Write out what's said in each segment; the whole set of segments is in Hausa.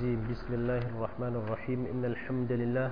الرجيم بسم الله الرحمن الرحيم إن الحمد لله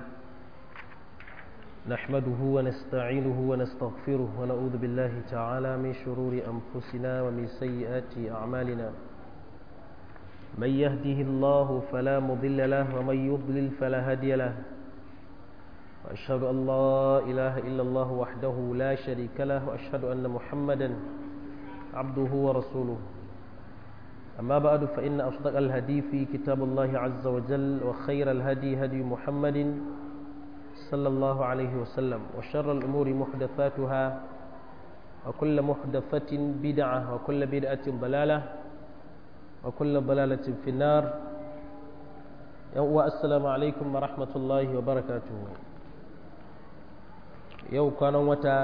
نحمده ونستعينه ونستغفره ونعوذ بالله تعالى من شرور أنفسنا ومن سيئات أعمالنا من يهده الله فلا مضل له ومن يضلل فلا هادي له وأشهد أن لا إله إلا الله وحده لا شريك له وأشهد أن محمدا عبده ورسوله أما بعد فإن أصدق الهدي في كتاب الله عز وجل وخير الهدي هدي محمد صلى الله عليه وسلم وشر الأمور محدثاتها وكل محدثة بدعة وكل بدعة ضلالة وكل ضلالة في النار والسلام عليكم ورحمة الله وبركاته يو كان وتا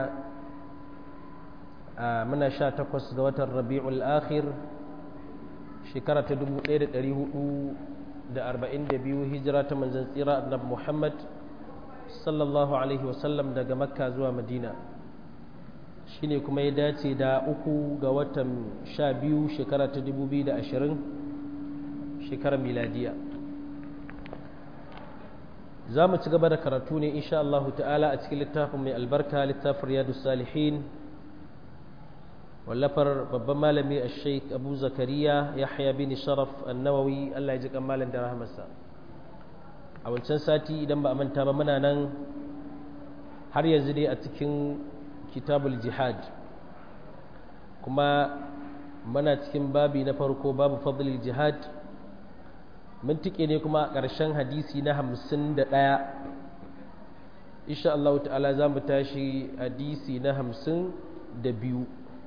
من شاء تقص الربيع الآخر shekara ta 1442 hijira ta manzan tsira annabi Muhammad sallallahu alaihi wasallam daga makka zuwa madina shine kuma ya dace da uku ga watan sha biyu shekara ta 2020 shekarar miladiya za mu ci gaba da karatu ne insha Allah ta'ala a cikin littafin mai albarka littafin riyadu salihin wallafar babban malami a sheik abu zakariya yahya bin sharaf annawawi allah ya ji kamalin da rahamarsa a wancan sati idan ba a manta ba muna nan har yanzu dai a cikin kitabul jihad kuma muna cikin babi na farko babu fadlil jihad mun tike ne kuma a ƙarshen hadisi na hamsin da ɗaya insha Allah ta'ala za mu tashi hadisi na hamsin da biyu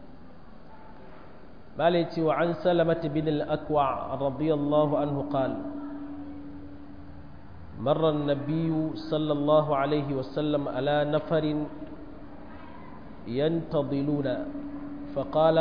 مالتي وعن سلمة بن الأكوع رضي الله عنه قال مر النبي صلى الله عليه وسلم على نفر ينتظلون فقال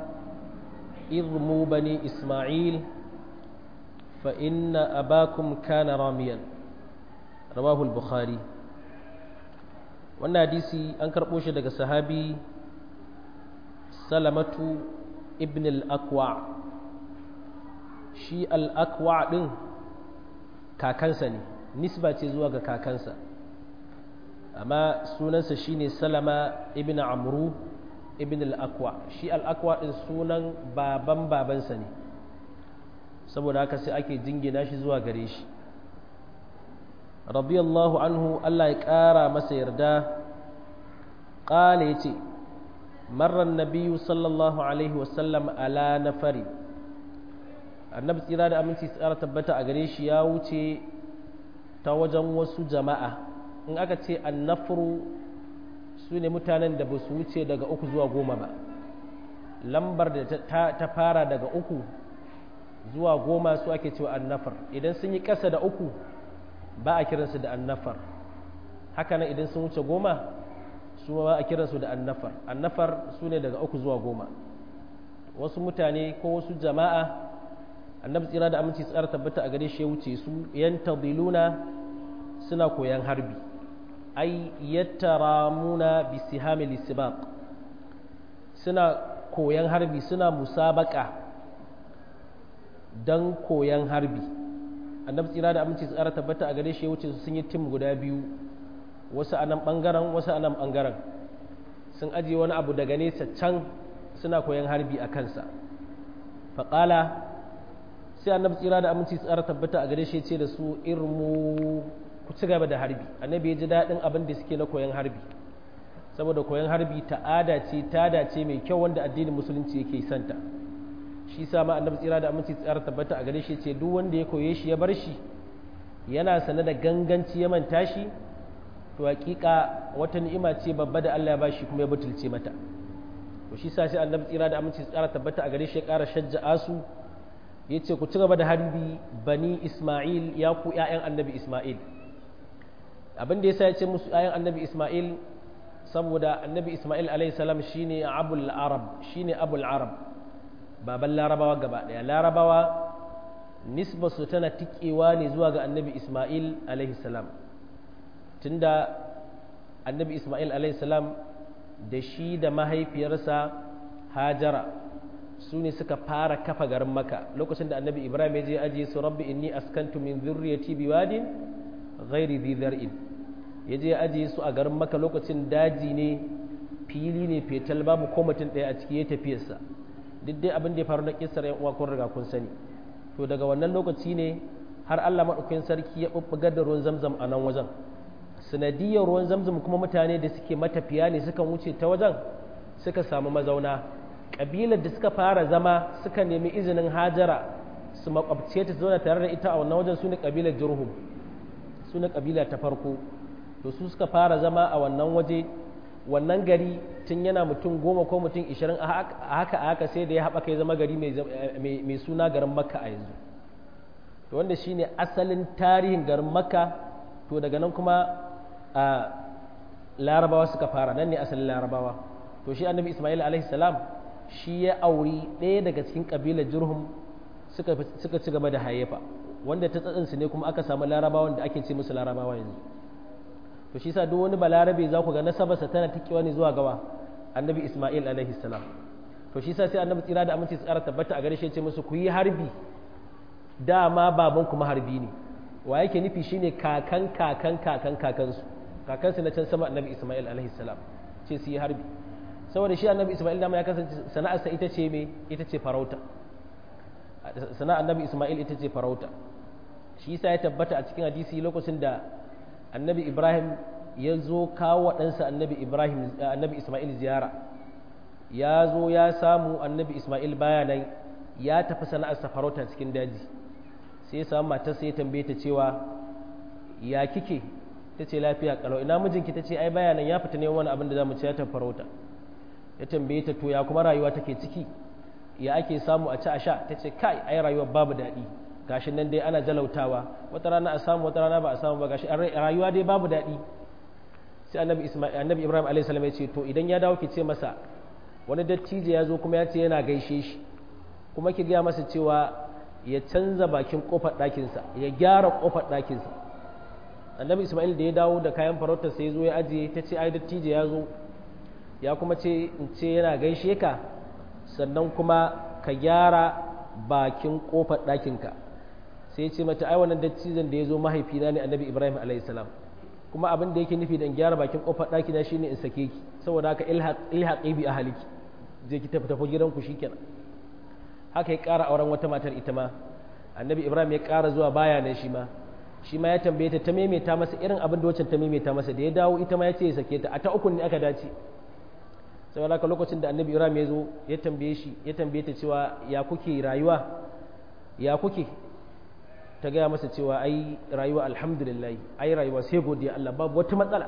اضموا بني إسماعيل فإن أباكم كان راميا رواه البخاري wannan hadisi an karɓo shi daga sahabi salamatu ibn al-akwa shi al-akwa ɗin kakansa ne nisba ce zuwa ga kakansa amma sunansa shine salama ibn amru ibn al-akwa shi al-akwa ɗin sunan baban babansa ne saboda haka sai ake jingina shi zuwa gare shi radiyallahu anhu Allah ya ƙara masa yarda ƙala ya ce مر النبي صلى الله عليه وسلم على نفر annabi tsira da aminci tsara tabbata a gare shi ya wuce ta wajen wasu jama'a in aka ce annafuru su ne mutanen da ba su wuce daga uku zuwa goma ba lambar da ta fara daga uku zuwa goma su ake cewa annafar idan sun yi ƙasa da uku ba a kiransu da annafar haka nan idan sun wuce goma su ma a kiransu da annafar annafar su ne daga uku zuwa goma wasu mutane ko wasu jama'a annabi tsira da aminci tsara tabbata a gare shi ya wuce su yan tadiluna suna koyan harbi ai yattaramuna bi sihamil isbaq suna koyan harbi suna musabaka dan koyan harbi annabi tsira da aminci tsara tabbata a gare shi ya wuce su sun yi tim guda biyu wasu a nan ɓangaren wasu a nan ɓangaren sun ajiye wani abu daga nesa can suna koyan harbi a kansa faƙala sai annabi tsira da aminci tsara tabbata a gare shi ce da su irmu ku ci gaba da harbi annabi ya ji daɗin abin da suke na koyan harbi saboda koyan harbi ta'ada ce tada ce mai kyau wanda addinin musulunci yake santa shi sa ma annabi tsira da aminci tsara tabbata a gare shi ce duk wanda ya koye shi ya bar shi yana sane da ganganci ya manta shi to hakika wata ni'ima ce babba da Allah ya bashi kuma ya butulce mata to shi sa sai annabi tsira da aminci tsara tabbata a gare shi ya ƙara shajja'a su yace ku ci gaba da harbi bani Isma'il ya ku ƴaƴan annabi Isma'il abin da yasa ya ce musu ƴaƴan annabi Isma'il saboda annabi Isma'il alayhi salam shine abul arab shine abul arab baban larabawa gaba daya larabawa nisbasu tana tikewa ne zuwa ga annabi Isma'il alayhi salam tunda annabi ismail salam da shi da mahaifiyarsa hajara su ne suka fara kafa garin maka lokacin da annabi ibrahim ya je ajiye su rabbi inni askantu min zurriyati biwadin ghairi dhi zar'in ya je ajiye su a garin maka lokacin daji ne fili ne fetal babu ko mutum ɗaya a ciki ya tafiyarsa duk dai abin da ya faru na kissar yan uwa kun riga kun sani to daga wannan lokaci ne har Allah madaukakin sarki ya bubbugar da ruwan zamzam a nan wajen sanadiyar ruwan zamzam kuma mutane da suke matafiya ne suka wuce ta wajen suka samu mazauna kabilar da suka fara zama suka nemi izinin hajara su makwabce ta zauna tare da ita a wannan wajen su ne kabilar jurhum su ne kabila ta farko to su suka fara zama a wannan waje wannan gari tun yana mutum goma ko mutum ishirin a haka a haka sai da ya haɓaka ya zama gari mai suna garin makka a yanzu to wanda shine asalin tarihin garin makka to daga nan kuma a larabawa suka fara nan ne asalin larabawa to shi annabi ismail alaihi salam shi ya auri ɗaya daga cikin ƙabilar jurhum suka ci gaba da hayyafa wanda ta tsatsinsu ne kuma aka samu larabawan da ake ce musu larabawa yanzu to shi sa duk wani balarabe za ku ga nasabarsa tana tikewa ne zuwa gawa annabi ismail alaihi salam to shi sa sai annabi tsira da aminci tsara tabbata a gare shi ya ce musu ku yi harbi dama baban kuma harbi ne wa yake nufi shine kakan kakan kakan kakansu kakansu na can sama annabi ismail alaihi salam ce su yi harbi saboda shi annabi ismail dama ya kasance sana'arsa ita ce me ita ce farauta sana'ar annabi ismail ita ce farauta shi yasa ya tabbata a cikin hadisi lokacin da annabi ibrahim ya zo kawo ɗansa annabi ibrahim annabi ismail ziyara ya zo ya samu annabi ismail baya nan ya tafi sana'arsa farauta cikin daji sai ya samu matarsa ya tambaye ta cewa ya kike ta ce lafiya kalau ina mijinki ta ce ai baya nan ya fita ne wani abin da za mu ci ya tafi farauta ya tambaye ta to ya kuma rayuwa take ciki ya ake samu a ci a sha ta ce kai ai rayuwar babu daɗi gashi nan dai ana jalautawa wata rana a samu wata rana ba a samu ba gashi rayuwa dai babu daɗi sai annabi isma'il annabi ibrahim alayhi salam ya ce to idan ya dawo ki ce masa wani dattijo ya zo kuma ya ce yana gaishe shi kuma ki gaya masa cewa ya canza bakin kofar ɗakinsa ya gyara kofar ɗakinsa annabi isma'il da ya dawo da kayan farautar sai ya zo ya ajiye ta ce ai dattijo ya zo ya kuma ce in ce yana gaishe ka sannan kuma ka gyara bakin kofar ɗakinka sai ce mata ai wannan dattijan da ya zo mahaifina ne annabi ibrahim alaihissalam kuma abin da yake nufi da in gyara bakin kofar ɗakina shine in sake ki saboda haka ilhaqi bi ahliki je ki tafi tafi gidanku shikenan haka ya ƙara auren wata matar ita ma annabi ibrahim ya ƙara zuwa baya nan shi ma shi ma ya tambaye ta ta maimaita masa irin abin da wacce ta maimaita masa da ya dawo ita ma ya ce ya sake ta a ta ukun ne aka dace sai haka lokacin da annabi ibrahim ya zo ya tambaye shi ya tambaye ta cewa ya kuke rayuwa ya kuke ta gaya masa cewa ai rayuwa alhamdulillah ai rayuwa sai godiya Allah babu wata matsala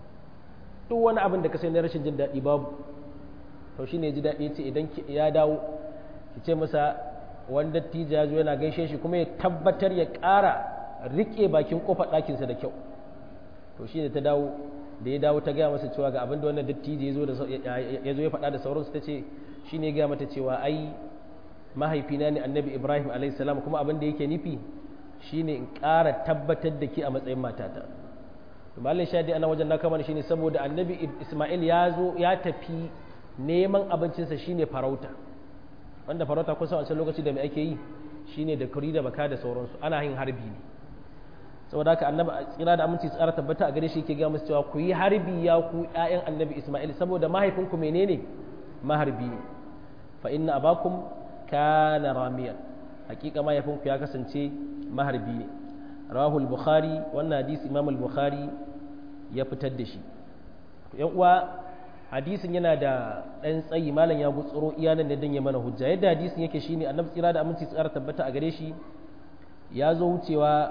duk wani abin da ka sai na rashin jin daɗi babu to shi ne ji daɗi ya ce idan ya dawo ki ce masa wani dattijo ya zo yana gaishe shi kuma ya tabbatar ya ƙara riƙe bakin ƙofar ɗakinsa da kyau to shi ne ta dawo da ya dawo ta gaya masa cewa ga abin da wannan dattijo ya zo ya zo ya faɗa da sauransu ta ce shi ne gaya mata cewa ai mahaifina ne annabi ibrahim alaihissalam kuma abin da yake nufi shi ne in ƙara tabbatar da ke a matsayin matata to malin shadi ana wajen na kama shi ne saboda annabi ismail ya zo ya tafi neman abincinsa shine farauta wanda farauta kusa wancan lokaci da mai ake yi shine da kuri da baka da sauransu ana yin harbi ne saboda haka annabi tsira da aminci tsara tabbata a gare shi ke ga musu cewa ku yi harbi ya ku ƴaƴan annabi Isma'il saboda mahaifinku menene maharbi ne fa inna abakum kana ramiyan hakika mahaifinku ya kasance maharbi ne rawahul bukhari wannan hadisi imam al-bukhari ya fitar da shi yan uwa hadisin yana da ɗan tsayi malam ya gutsuro iyanan da dan ya mana hujja yadda hadisin yake shine annabi tsira da aminci tsara tabbata a gare shi ya zo wucewa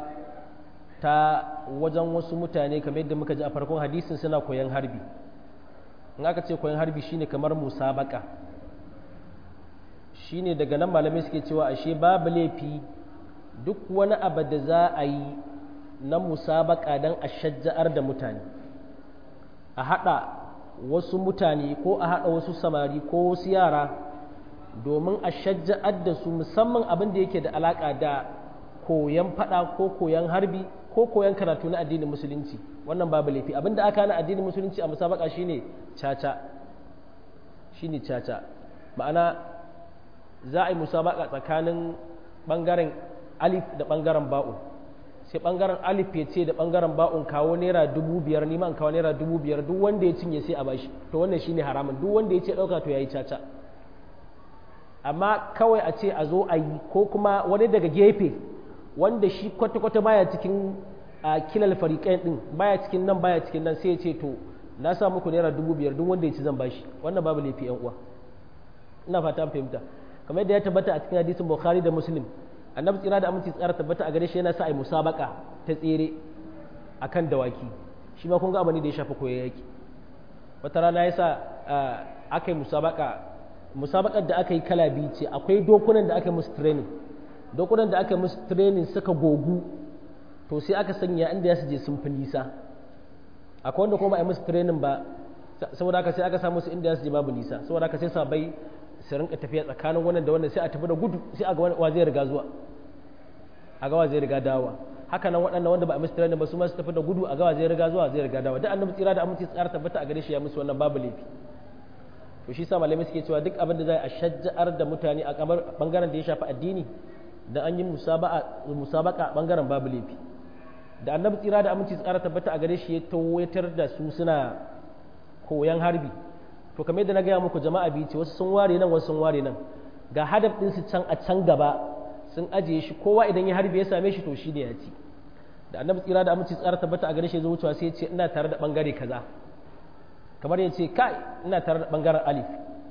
ta wajen wasu mutane kamar yadda muka ji a farkon hadisin suna koyan harbi in aka ce koyan harbi shine kamar musabaka shine daga nan malamai suke cewa ashe babu laifi duk wani abu da za a yi na musabaka don a shajja'ar da mutane a haɗa wasu mutane ko a haɗa wasu samari ko wasu yara domin a shajja'ar da su musamman abin da yake da alaƙa da koyan faɗa ko koyan harbi ko koyan karatu na addinin musulunci wannan babu laifi abin da aka na addinin musulunci a musabaka shine caca shine caca ma'ana za a yi musabaka tsakanin bangaren alif da bangaren ba'un sai bangaren alif ya ce da bangaren ba'un kawo naira dubu biyar ni ma kawo naira dubu biyar duk wanda ya cinye sai a bashi to wannan shine haramun duk wanda ya ce dauka to yayi caca amma kawai a ce a zo a yi ko kuma wani daga gefe wanda shi kwata-kwata baya cikin a kilal fariƙain din baya cikin nan baya cikin nan sai ya ce to na sa muku naira dubu biyar duk wanda ya ci zan bashi wannan babu laifi yan uwa ina fata an fahimta kamar yadda ya tabbata a cikin hadisin bukhari da muslim annabi tsira da aminci tsara tabbata a gare shi yana sa a yi musabaka ta tsere akan dawaki shi ma kun ga abu ne da ya shafi koyon yaki wata rana ya sa aka yi musabaka musabakar da aka yi kala biyu ce akwai dokunan da aka yi musu training dokunan da aka yi musu training suka gogu to sai aka sanya inda ya su je sun fi nisa akwai wanda kuma a yi musu training ba saboda haka sai aka samu su inda ya su je babu nisa saboda haka sai sabai su rinka tafiya tsakanin wannan da wannan sai a tafi da gudu sai a ga wa zai riga zuwa a ga wa zai riga dawowa haka nan waɗannan wanda ba a musu training ba su ma su tafi da gudu a ga wa zai riga zuwa zai riga dawowa duk annabi tsira da aminci tsara tabbata a gare shi ya musu wannan babu laifi to shi sa malamai suke cewa duk abin da zai a shajja'ar da mutane a kamar bangaren da ya shafi addini da an yi musabaka bangaren babu laifi da annabi tsira da aminci tsara tabbata a gare shi ya tawayatar da su suna koyan harbi to kamar yadda na gaya muku jama'a biyu ce wasu sun ware nan wasu sun ware nan ga hadaf din su can a can gaba sun ajiye shi kowa idan ya harbi ya same shi to shi ne ya ci da annabi tsira da aminci tsara tabbata a gare shi ya zo wucewa sai ya ce ina tare da bangare kaza kamar ya ce kai ina tare da bangaren alif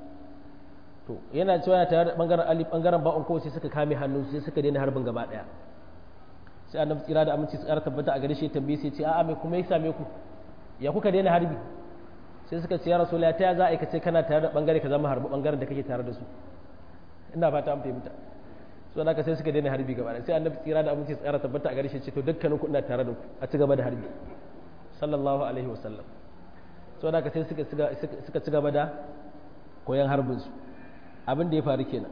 to yana cewa yana tare da bangaren alif bangaren ba'un kawai sai suka kame hannu sai suka daina harbin gaba daya sai annabi tsira da aminci tsara tabbata a gare shi tambaye sai ce a'a me kuma ya same ku ya kuka daina harbi sai suka ce ya rasulullahi ta za a aikace kana tare da bangare ka zama harbi bangaren da kake tare da su ina fata an fahimta so naka sai suka daina harbi gaba sai annabi tsira da aminci tsara tabbata a gare shi ce to dukkanin ku ina tare da ku a ci gaba da harbi sallallahu alaihi wasallam so da sai suka ci gaba da koyon harbinsu abin da ya faru kenan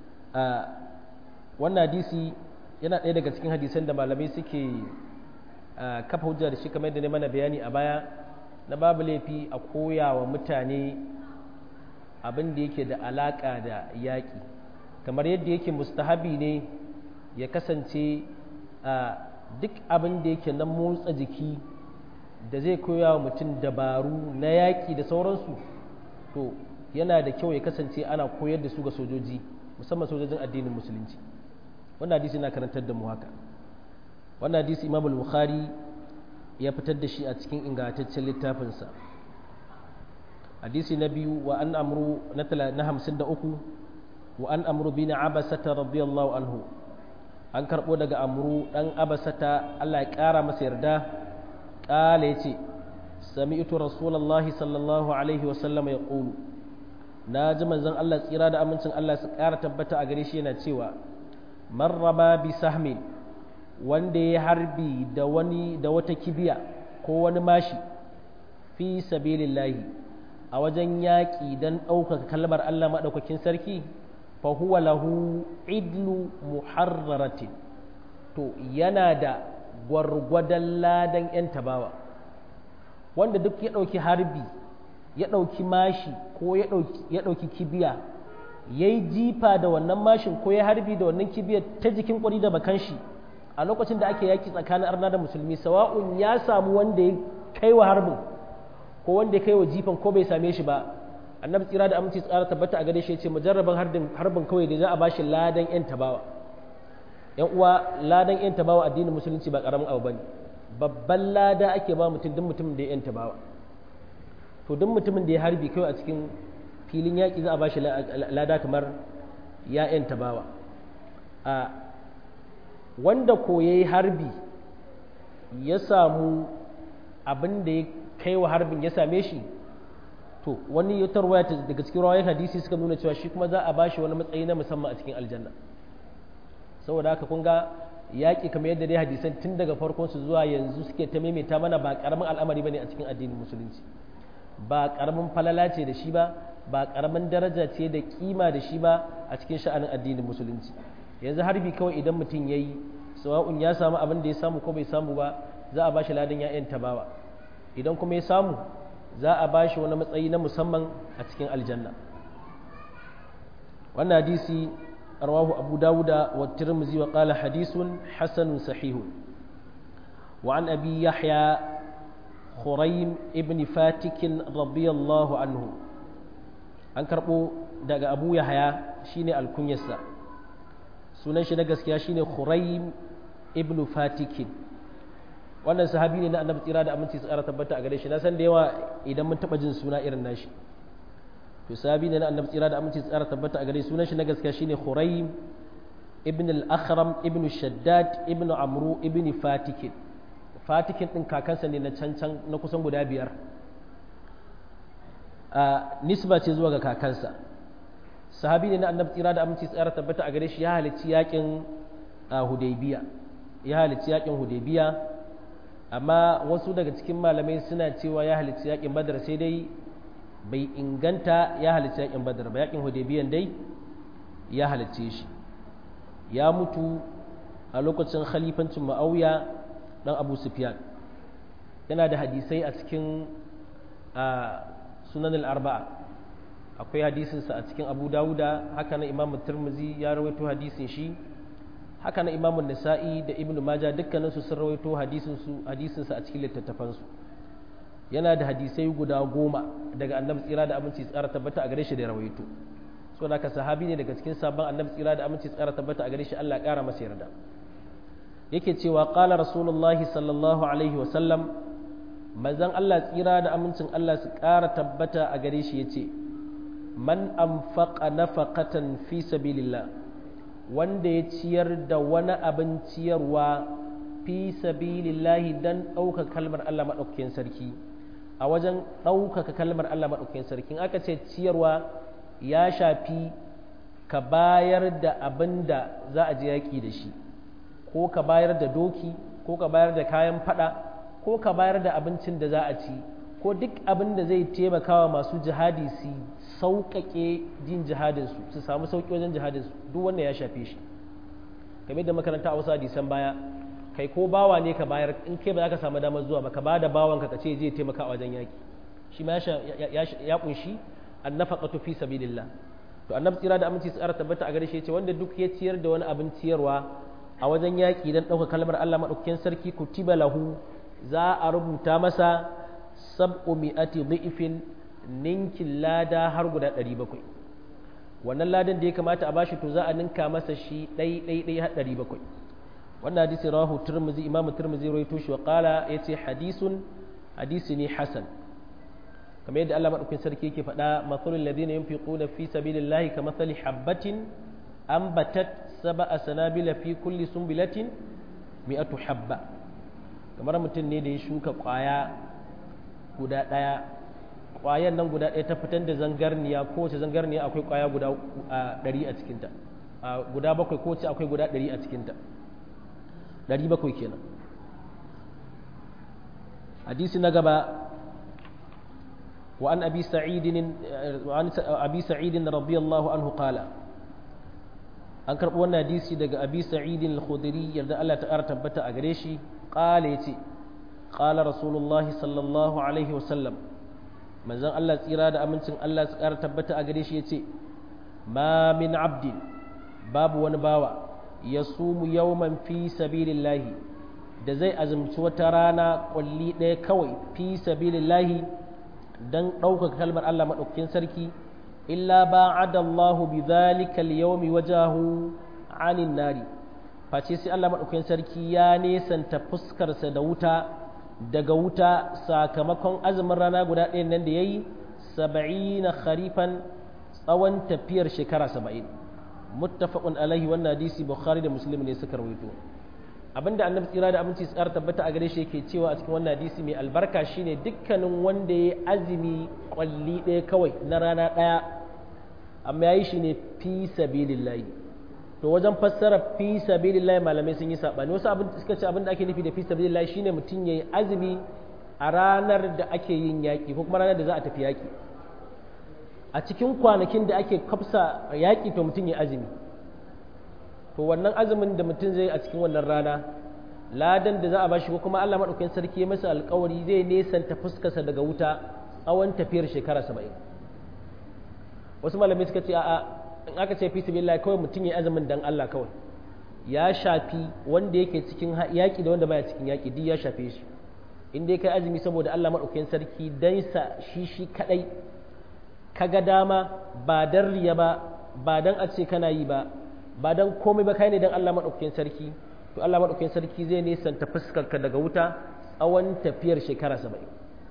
wannan hadisi yana ɗaya daga cikin hadisan da malamai suke kafa hujja da shi kamar da ne mana bayani a baya na babu laifi a koya wa mutane abin da yake da alaƙa da yaƙi kamar yadda yake mustahabi ne ya kasance duk abin da yake na motsa jiki da zai koya wa mutum dabaru na yaƙi da sauransu to yana da kyau ya kasance ana koyar da su ga sojoji musamman sojojin addinin musulunci wannan hadisi na karantar da mu haka wannan hadisi imam bukhari ya fitar da shi a cikin ingantaccen littafinsa hadisi na biyu wa an amru na hamsin da uku wa an amru bin abasata radiyallahu anhu an karɓo daga amru ɗan abasata allah ya ƙara masa yarda قال يتي سمعت رسول الله صلى الله عليه وسلم يقول ناجي منزon Allah tsira da amincin Allah su ƙara tabbata a gare shi yana cewa marraba bi sahmin wanda ya harbi da wani da wata kibiya ko wani mashi fi sabilillahi a wajen yaƙi don ɗaukaka kalmar Allah maɗaukakin sarki fa huwa lahu idlu muharraratin to yana da gwargwadon ladan 'yan tabawa wanda duk ya ɗauki harbi ya ɗauki mashi ko ya ɗauki kibiya ya yi jifa da wannan mashin ko ya harbi da wannan kibiyar ta jikin ƙwari da bakan shi a lokacin da ake yaki tsakanin arna da musulmi sawa'un ya samu wanda ya kai wa harbin ko wanda ya kai wa jifan ko bai same shi ba annabi tsira da aminci tsara tabbata a gare shi ya ce mujarraban harbin kawai da za a bashi ladan 'yan tabawa yan uwa ladan yan tabawa addinin musulunci ba karamin abu bane babban lada ake ba mutum duk mutumin da ya yan tabawa to duk mutumin da ya harbi kai a cikin filin yaƙi za a bashi lada kamar ya yan tabawa a wanda ko yayi harbi ya samu abin da ya kai wa harbin ya same shi to wani ya tarwaya daga cikin rawayan hadisi suka nuna cewa shi kuma za a bashi wani matsayi na musamman a cikin aljanna saboda haka kun ga yaƙi kamar yadda dai hadisan tun daga farkon su zuwa yanzu suke ta maimaita mana ba ƙaramin al'amari bane a cikin addinin musulunci ba ƙaramin falala ce da shi ba ba ƙaramin daraja ce da kima da shi ba a cikin sha'anin addinin musulunci yanzu harbi kawai idan mutum ya yi sawa'un ya samu abin da ya samu ko bai samu ba za a bashi ladan ya'yan tabawa idan kuma ya samu za a bashi wani matsayi na musamman a cikin aljanna wannan hadisi رواه أبو داود والترمذي وقال حديث حسن صحيح وعن أبي يحيى خريم ابن فاتك رضي الله عنه an karɓo daga abu yahaya shine alkunyarsa sunan shi na gaskiya shine khuraim ibnu fatikin wannan sahabi ne na annabi tsira da aminci tsara tabbata a gare shi na san da yawa idan mun taɓa jin suna irin nashi to sahabi ne na annabi tsira da aminci tsara tabbata a gare sunan shi na gaskiya shine khuraim ibn al-akhram ibn shaddad ibn amru ibn fatikin fatikin din kakansa ne na cancan na kusan guda biyar a nisba ce zuwa ga kakansa sahabi ne na annabi tsira da aminci tsara tabbata a gare shi ya halicci yakin hudaybiya ya halicci yakin hudaybiya amma wasu daga cikin malamai suna cewa ya halicci yakin badar sai dai bai inganta ya halicci yakin badar ba yakin hudaybiyan dai ya halicce shi ya mutu a lokacin khalifancin ma'auya dan abu sufyan yana da hadisai a cikin sunan al-arba'a akwai hadisinsa a cikin abu dawuda haka na imam turmuzi ya rawaito hadisin shi haka na imam nasa'i da ibnu maja dukkaninsu sun rawaito hadisinsa a cikin littattafansu yana da hadisai guda goma daga annabi tsira da aminci tsara tabbata a gare shi da rawaito so da ka sahabi ne daga cikin sabon annabi tsira da aminci tsara tabbata a gare shi Allah kara masa yarda yake cewa qala rasulullahi sallallahu alaihi wa sallam manzon Allah tsira da amincin Allah su kara tabbata a gare shi yace man anfaqa nafaqatan fi sabilillah wanda ya ciyar da wani abin ciyarwa fi sabilillahi dan ɗauka kalmar Allah maɗaukakin sarki a wajen ɗaukaka kalmar Allah maɗaukakin sarki aka ce ciyarwa ya shafi ka bayar da abin da za a je yaƙi da shi ko ka bayar da doki ko ka bayar da kayan fada ko ka bayar da abincin da za a ci ko duk abin da zai taimakawa masu jihadi su sauƙaƙe jin jihadinsu su samu sauƙi wajen jihadinsu duk wannan ya shafe shi kamar da makaranta a wasu hadisan baya kai ko bawa ne ka bayar in kai ba za ka samu damar zuwa ba ka ba da bawanka ka ce zai taimaka a wajen yaƙi shi ma ya kunshi annafaqatu fi sabilillah to annabi tsira da aminci tsara tabbata a gare shi yace wanda duk ya ciyar da wani abin ciyarwa a wajen yaƙi dan ɗauka kalmar Allah madaukakin sarki kutiba lahu za a rubuta masa sab'u mi'ati dhi'fin ninkin lada har guda 700 wannan ladan da ya kamata a bashi to za a ninka masa shi ɗai ɗai ɗai har 700 wannan hadisi rawahu turmuzi imamu turmuzi rawaito shi wa qala yace hadisun hadisi ne hasan kamar yadda Allah madaukakin sarki yake faɗa mathalul ladina yunfiquna fi sabilillahi kamathali habatin ambatat sab'a sanabila fi kulli sunbilatin mi'atu habba kamar mutum ne da ya shuka kwaya guda ɗaya kwayan nan guda ɗaya ta fitar da zangarniya kowace zangarniya akwai kwaya guda ɗari a cikinta guda bakwai kowace akwai guda ɗari a cikinta ɗari bakwai kenan hadisi na gaba وعن أبي سعيد وعن أبي سعيد رضي الله عنه قال أنكر وانا ديسي دق أبي سعيد الخدري يرد الله تعالى تبتا أغريشي قال يتي قال رسول الله صلى الله عليه وسلم من زن الله إرادة أمنتن الله تعالى تبتا أغريشي يتي ما من عبد باب ونباوة يصوم يوما في سبيل الله da zai azumci wata rana kwalli ɗaya kawai fi sabilillahi don ɗaukaka kalmar Allah maɗaukakin sarki illa ba'ada Allahu bi dhalika al-yawmi wajahu 'anil nari face sai Allah maɗaukakin sarki ya nesanta fuskarsa da wuta daga wuta sakamakon azumin rana guda ɗaya nan da yayi saba'ina kharifan tsawon tafiyar shekara saba'in muttafaqun alaihi wannan hadisi bukhari da muslim ne suka rawaito abinda annabi tsira da aminci tsara tabbata a gare shi yake cewa a cikin wannan hadisi mai albarka shine dukkanin wanda ya azumi kwalli ɗaya kawai na rana ɗaya amma ya yi shi ne fi sabilillahi to wajen fassara fi sabilillahi malamai sun yi saɓani wasu abin suka ce abin da ake nufi da fi sabilillahi shine mutum ya yi azumi a ranar da ake yin yaƙi ko kuma ranar da za a tafi yaƙi a cikin kwanakin da ake kafsa yaƙi to mutum ya azumi to wannan azumin da mutum zai a cikin wannan rana ladan da za a bashi ko kuma Allah madaukakin sarki ya masa alƙawari zai nesanta fuskarsa daga wuta tsawon tafiyar shekara saba'in wasu malamai suka ce a'a in aka ce fi sabilillah kawai mutum ya azumin dan Allah kawai ya shafi wanda yake cikin yaƙi da wanda baya cikin yaƙi duk ya shafe shi in dai kai azumi saboda Allah madaukakin sarki dan sa shi shi kadai kaga dama ba dan riya ba ba dan a ce kana yi ba ba dan komai ba kai ne dan Allah madaukakin sarki to Allah madaukakin sarki zai nesanta fuskar ka daga wuta tsawon tafiyar shekara 70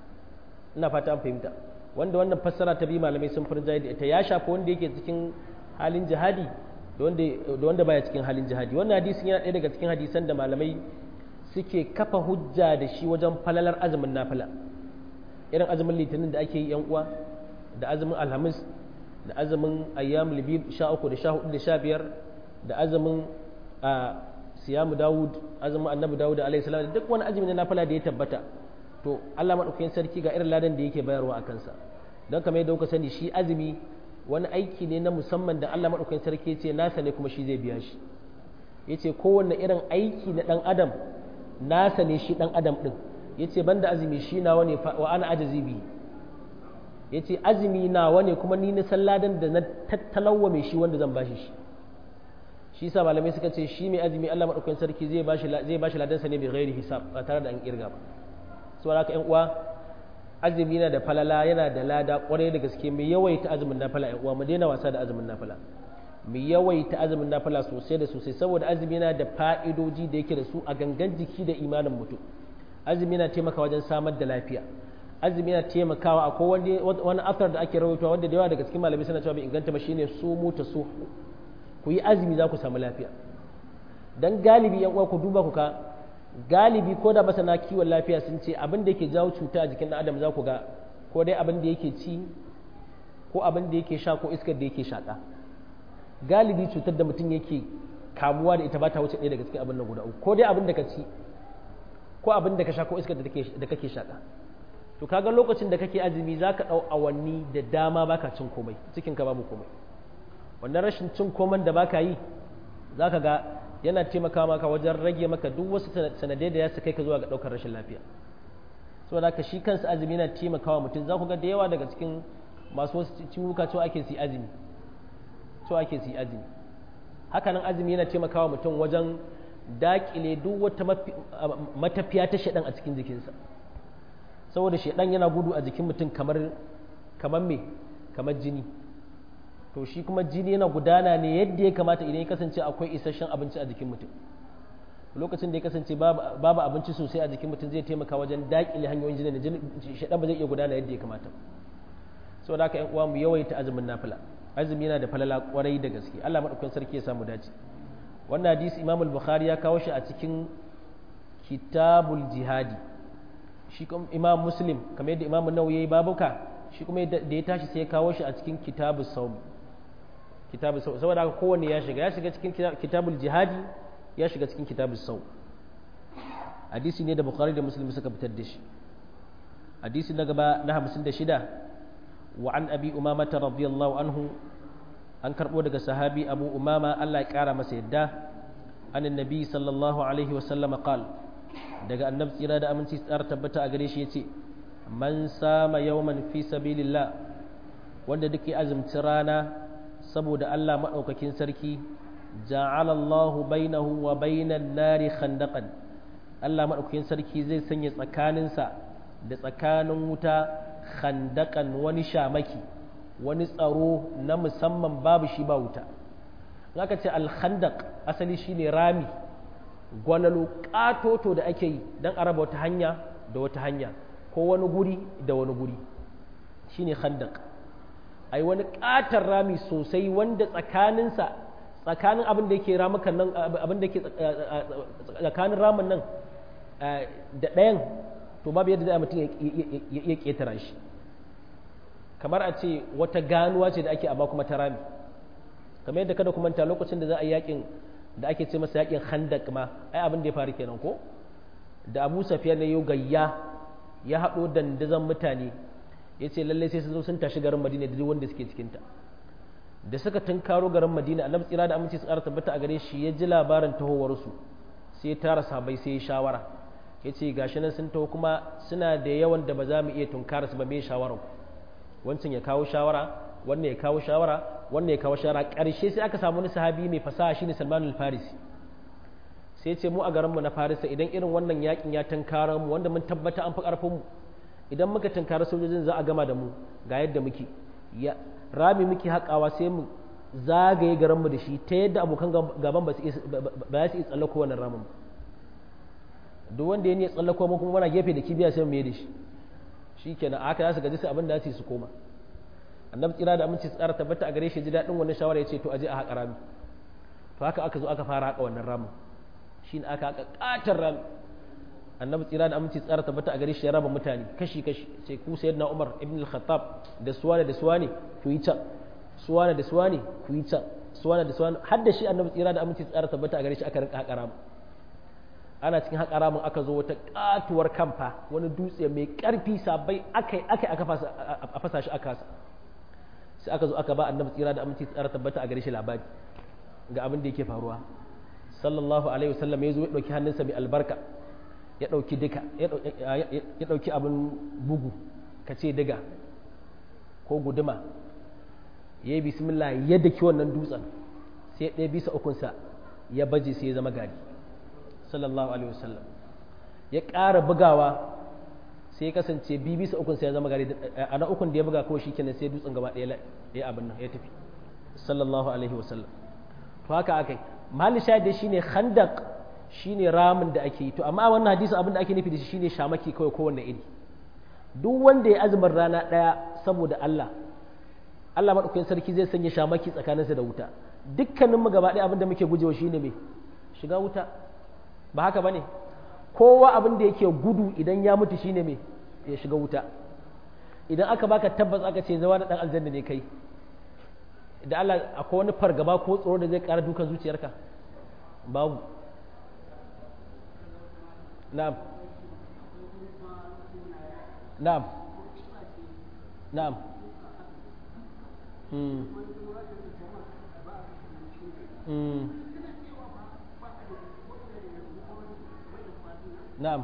ina fata an fahimta wanda wannan fassara ta bi malamai sun furja da ita ya shafi wanda yake cikin halin jihadi da wanda baya cikin halin jihadi wannan hadisin yana ɗaya daga cikin hadisan da malamai suke kafa hujja da shi wajen falalar azumin nafila irin azumin litinin da ake yi yan uwa da azumin alhamis da azumin ayyam libib sha uku da sha hudu da sha biyar da azumin a siyamu dawud azumin annabi dawud alaihi salam da duk wani azumi na nafila da ya tabbata to Allah madaukakin sarki ga irin ladan da yake bayarwa a kansa don kamar yadda kuka sani shi azumi wani aiki ne na musamman da Allah madaukakin sarki ce nasa ne kuma shi zai biya shi yace kowanne irin aiki na dan adam nasa ne shi dan adam din yace banda azumi shi nawa ne wa ana ajazi bi yace azumi nawa ne kuma ni na salladan da na tattalawa mai shi wanda zan bashi shi shi yasa malamai suka ce shi mai azumi Allah madaukakin sarki zai bashi zai bashi ladan sa ne bi ghairi hisab ba tare da an kirga ba saboda haka ƴan uwa azumi yana da falala yana da lada kwarai da gaske mai yawaita azumin nafila ƴan uwa mu daina wasa da azumin nafila mu yawaita azumin nafila sosai da sosai saboda azumi yana da fa'idoji da yake da su a gangan jiki da imanin mutum azumi yana taimakawa wajen samar da lafiya azumi yana taimakawa a wani wani afar da ake rawaitowa wanda da yawa daga cikin malamai suna cewa bai inganta ba shine su mu ta su ku yi azumi za ku samu lafiya dan galibi yan uwa ku duba ku ka galibi ko da masana kiwon lafiya sun ce abin da yake jawo cuta a jikin ɗan adam za ku ga ko dai abin da yake ci ko abin da yake sha ko iskar da yake shaƙa galibi cutar da mutum yake kamuwa da ita ba ta wuce ɗaya daga cikin abin nan guda uku ko dai abin da ka ci ko abin da ka sha ko iskar da kake shaƙa to kaga lokacin da kake azumi za ka ɗau awanni da dama baka cin komai cikin ka babu komai wannan rashin cin komai da baka yi za ka ga yana taimaka maka wajen rage maka duk wasu sanadai da ya su kai ka zuwa ga ɗaukar rashin lafiya saboda haka shi kansa azumi yana taimakawa mutum za ku ga da yawa daga cikin masu wasu ciwuka cewa ake su azumi cewa ake su azumi hakanan azumi yana taimakawa mutum wajen daƙile duk wata matafiya ta shaɗan a cikin jikinsa saboda shaɗan yana gudu a jikin mutum kamar kamar me kamar jini to shi kuma jini yana gudana ne yadda ya kamata idan ya kasance akwai isasshen abinci a jikin mutum lokacin da ya kasance babu abinci sosai a jikin mutum zai taimaka wajen daƙile hanyoyin jini da jini shaɗan ba zai iya gudana yadda ya kamata saboda haka ƴan uwa mu yawaita azumin nafila azumi yana da falala kwarai da gaske Allah madaukakin sarki ya samu dace wannan hadisi Imam al-Bukhari ya kawo shi a cikin kitabul jihadi shi kuma Imam Muslim kamar yadda Imam Nawawi yayi babuka shi kuma da ya tashi sai ya kawo shi a cikin kitabus sawm kitabus sawm saboda haka kowanne ya shiga ya shiga cikin kitabul jihadi ya shiga cikin kitabus sawm hadisi ne da Bukhari da Muslim suka fitar da shi hadisi na gaba na 56 وعن أبي أمامة رضي الله عنه أن كربو دغ صحابي أبو أمامة الله يقرا masa yadda أن النبي صلى الله عليه وسلم قال daga annabi tsira da aminci tsara tabbata a gare shi yace man sama yawman fi sabilillah wanda duke azumci rana saboda Allah madaukakin sarki ja'ala Allah bainahu wa bainan nari khandaqan Allah madaukakin sarki zai sanya tsakaninsa da tsakanin wuta khandakan wani shamaki wani tsaro na musamman babu shi ba wuta aka ce alkhandak asali shine rami gwanalo katoto da ake yi don araba wata hanya da wata hanya ko wani guri da wani guri shine khandak ai wani katar rami sosai wanda tsakaninsa tsakanin abin da yake ramukan nan abin da yake tsakanin ramin nan da ɗayan to babu yadda za mutum ya ƙetara shi kamar a ce wata ganuwa ce da ake amma kuma ta rami kamar yadda kada kuma ta lokacin da za a yi yakin da ake ce masa yakin handak ma ai abin da ya faru kenan ko da abu safiya ne yau gayya ya haɗo dandazon mutane ya ce lallai sai sun zo sun tashi garin madina da duk wanda suke cikinta da suka tunkaro garin madina annabi tsira da aminci su ƙara tabbata a gare shi ya ji labarin tahowarsu sai ya tara sabai sai ya shawara ya ce gashi nan sun taho kuma suna da yawan da ba za mu iya tunkara su ba mai shawara wancan ya kawo shawara wannan ya kawo shawara wannan ya kawo shara ƙarshe sai aka samu wani sahabi mai fasaha shine Salman al-Farisi sai ce mu a garin mu na Farisa idan irin wannan yakin ya tankara mu wanda mun tabbata an fi karfin mu idan muka tankara sojojin za a gama da mu ga yadda muke ya rami muke haƙawa sai mu zagaye garin mu da shi ta yadda abokan gaban ba su ba su iya tsallako wannan ramin duk wanda ya ne tsallako mu kuma muna gefe da kibiya sai mu yi da shi shikenan aka za su gaji sai abin da su su koma annabi tsira da aminci tsara tabbata a gare shi ji daɗin wannan shawara ya ce to aje a haƙa rami to haka aka zo aka fara haƙa wannan ramin shi ne aka haƙa ƙatar rami annabi tsira da aminci tsara tabbata a gare shi ya raba mutane kashi kashi sai ku sayyidina umar ibn al-khattab da suwane da suwane ku yi can suwane da suwane ku yi can suwane da suwane har da shi annabi tsira da aminci tsara tabbata a gare shi aka rinka haƙa ramin ana cikin haƙa ramin aka zo wata ƙatuwar kamfa wani dutse mai ƙarfi sabai akai akai aka fasa shi aka sai aka zo aka ba annabi tsira da aminci tsara tabbata a gare shi labari ga abin da yake faruwa sallallahu alaihi wasallam ya zo ya dauki hannunsa mai albarka ya dauki duka ya dauki abin bugu ka ce diga ko guduma ya yi bismillah ya daki wannan dutsen sai ya ɗaya bisa ukunsa ya baje sai ya zama gari sallallahu alaihi wasallam ya ƙara bugawa sai ya kasance bi bisa ukun sai ya zama gari a na ukun da ya buga kawai shikenan sai dutsen gaba ɗaya ya abin nan ya tafi sallallahu alaihi wasallam to haka akai mali shahid dai shine khandaq shine ramin da ake yi to amma wannan hadisi abin da ake nufi da shi shine shamaki kawai kowanne iri duk wanda ya azumin rana ɗaya saboda Allah Allah madaukakin sarki zai sanya shamaki tsakaninsa da wuta dukkanin mu gaba ɗaya abin da muke gujewa shine me shiga wuta ba haka bane kowa abin da yake gudu idan ya mutu shine me ya shiga wuta idan aka baka tabbas aka ce zawa da dan aljanna ne kai da Allah akwai wani fargaba ko tsoro da zai ƙara dukan zuciyarka babu na'am na'am na'am hmm hmm na'am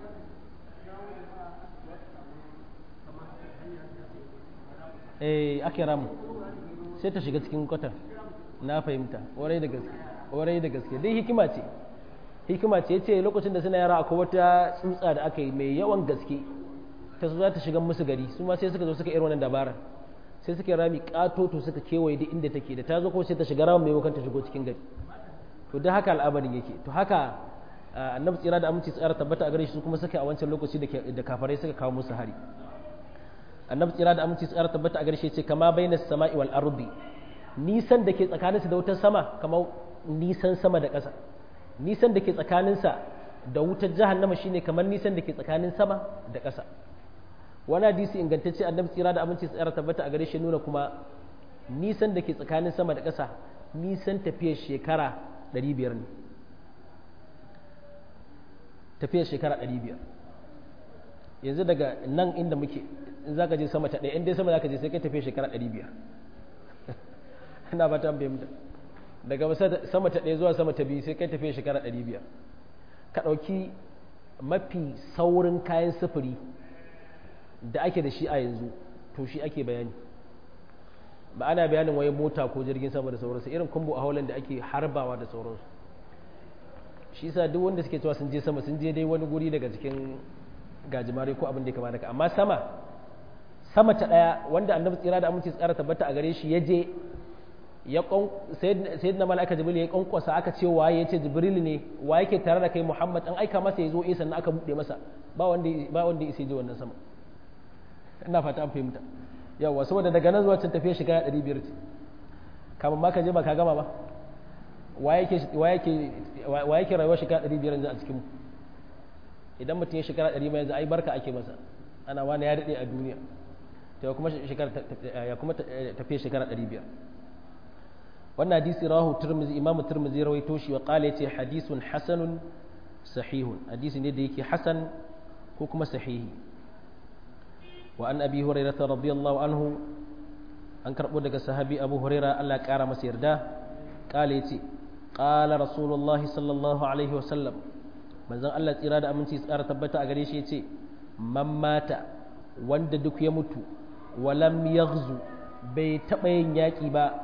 eh ake ramu sai ta shiga cikin kwatar na fahimta warai da gaske warai da gaske dai hikima ce hikima ce yace lokacin da suna yara akwai wata tsutsa da aka yi mai yawan gaske ta zo za ta shiga musu gari su ma sai suka zo suka irin wannan dabarar sai suka rami katoto suka kewaye duk inda take da ta zo ko sai ta shiga ramin maimakon ta shigo cikin gari to da haka al'amarin yake to haka annabi tsira da aminci tsara tabbata a gare shi su kuma suka a wancan lokaci da kafarai suka kawo musu hari annabi tsira da aminci tsara tabbata a gare shi ce kama baina sama'i wal ardi nisan da ke tsakaninsa da wutar sama kamar nisan sama da ƙasa nisan da ke tsakaninsa da wutar jahannama shine kamar nisan da ke tsakanin sama da ƙasa wani hadisi ingantacce annabi tsira da aminci tsara tabbata a gare shi nuna kuma nisan da ke tsakanin sama da ƙasa nisan tafiyar shekara 500 ne tafiyar shekara 500 yanzu daga nan inda muke in za ka je sama ta ɗaya in dai sama za ka je sai kai tafiyar shekara 500 ina ba ta bayyanta daga sama ta ɗaya zuwa sama ta biyu sai kai tafiyar shekara 500 ka ɗauki mafi saurin kayan sufuri da ake da shi a yanzu to shi ake bayani ba ana bayanin waye mota ko jirgin sama da sauransu irin kumbu a holland da ake harbawa da sauransu shi sa duk wanda suke cewa sun je sama sun je dai wani guri daga cikin gajimare ko abin da ya kama daga amma sama sama ta daya wanda annabi tsira da aminci tsara tabbata a gare shi ya je ya sayyidina mala'ika jibril ya kwankwasa aka ce waye ya ce jibril ne wa yake tare da kai muhammad an aika masa ya zo eh sannan aka buɗe masa ba wanda ba wanda ya je wannan sama ina fata an fahimta yawa saboda daga nan zuwa can tafiya shiga ɗari biyar ce kamar ma ka je ba ka gama ba wa yake rayuwa shiga ɗari biyar yanzu a cikin idan mutum ya shekara ɗari yanzu ai barka ake masa ana wani ya daɗe a duniya ya kuma ya kuma tafiya shekara ɗari biyar wannan hadisi rahu turmizi imamu turmizi rawaito shi wa qala yace hadisun hasanun sahihun hadisi ne da yake hasan ko kuma sahihi وعن أبي هريرة رضي الله عنه أن كربو دغ صحابي أبو هريرة الله قال مس يردا قال يتي قال رسول الله صلى الله عليه وسلم manzon Allah tsira da aminci tsara tabbata a gare shi yace man mata wanda duk ya mutu walam yaghzu bai taba yin yaki ba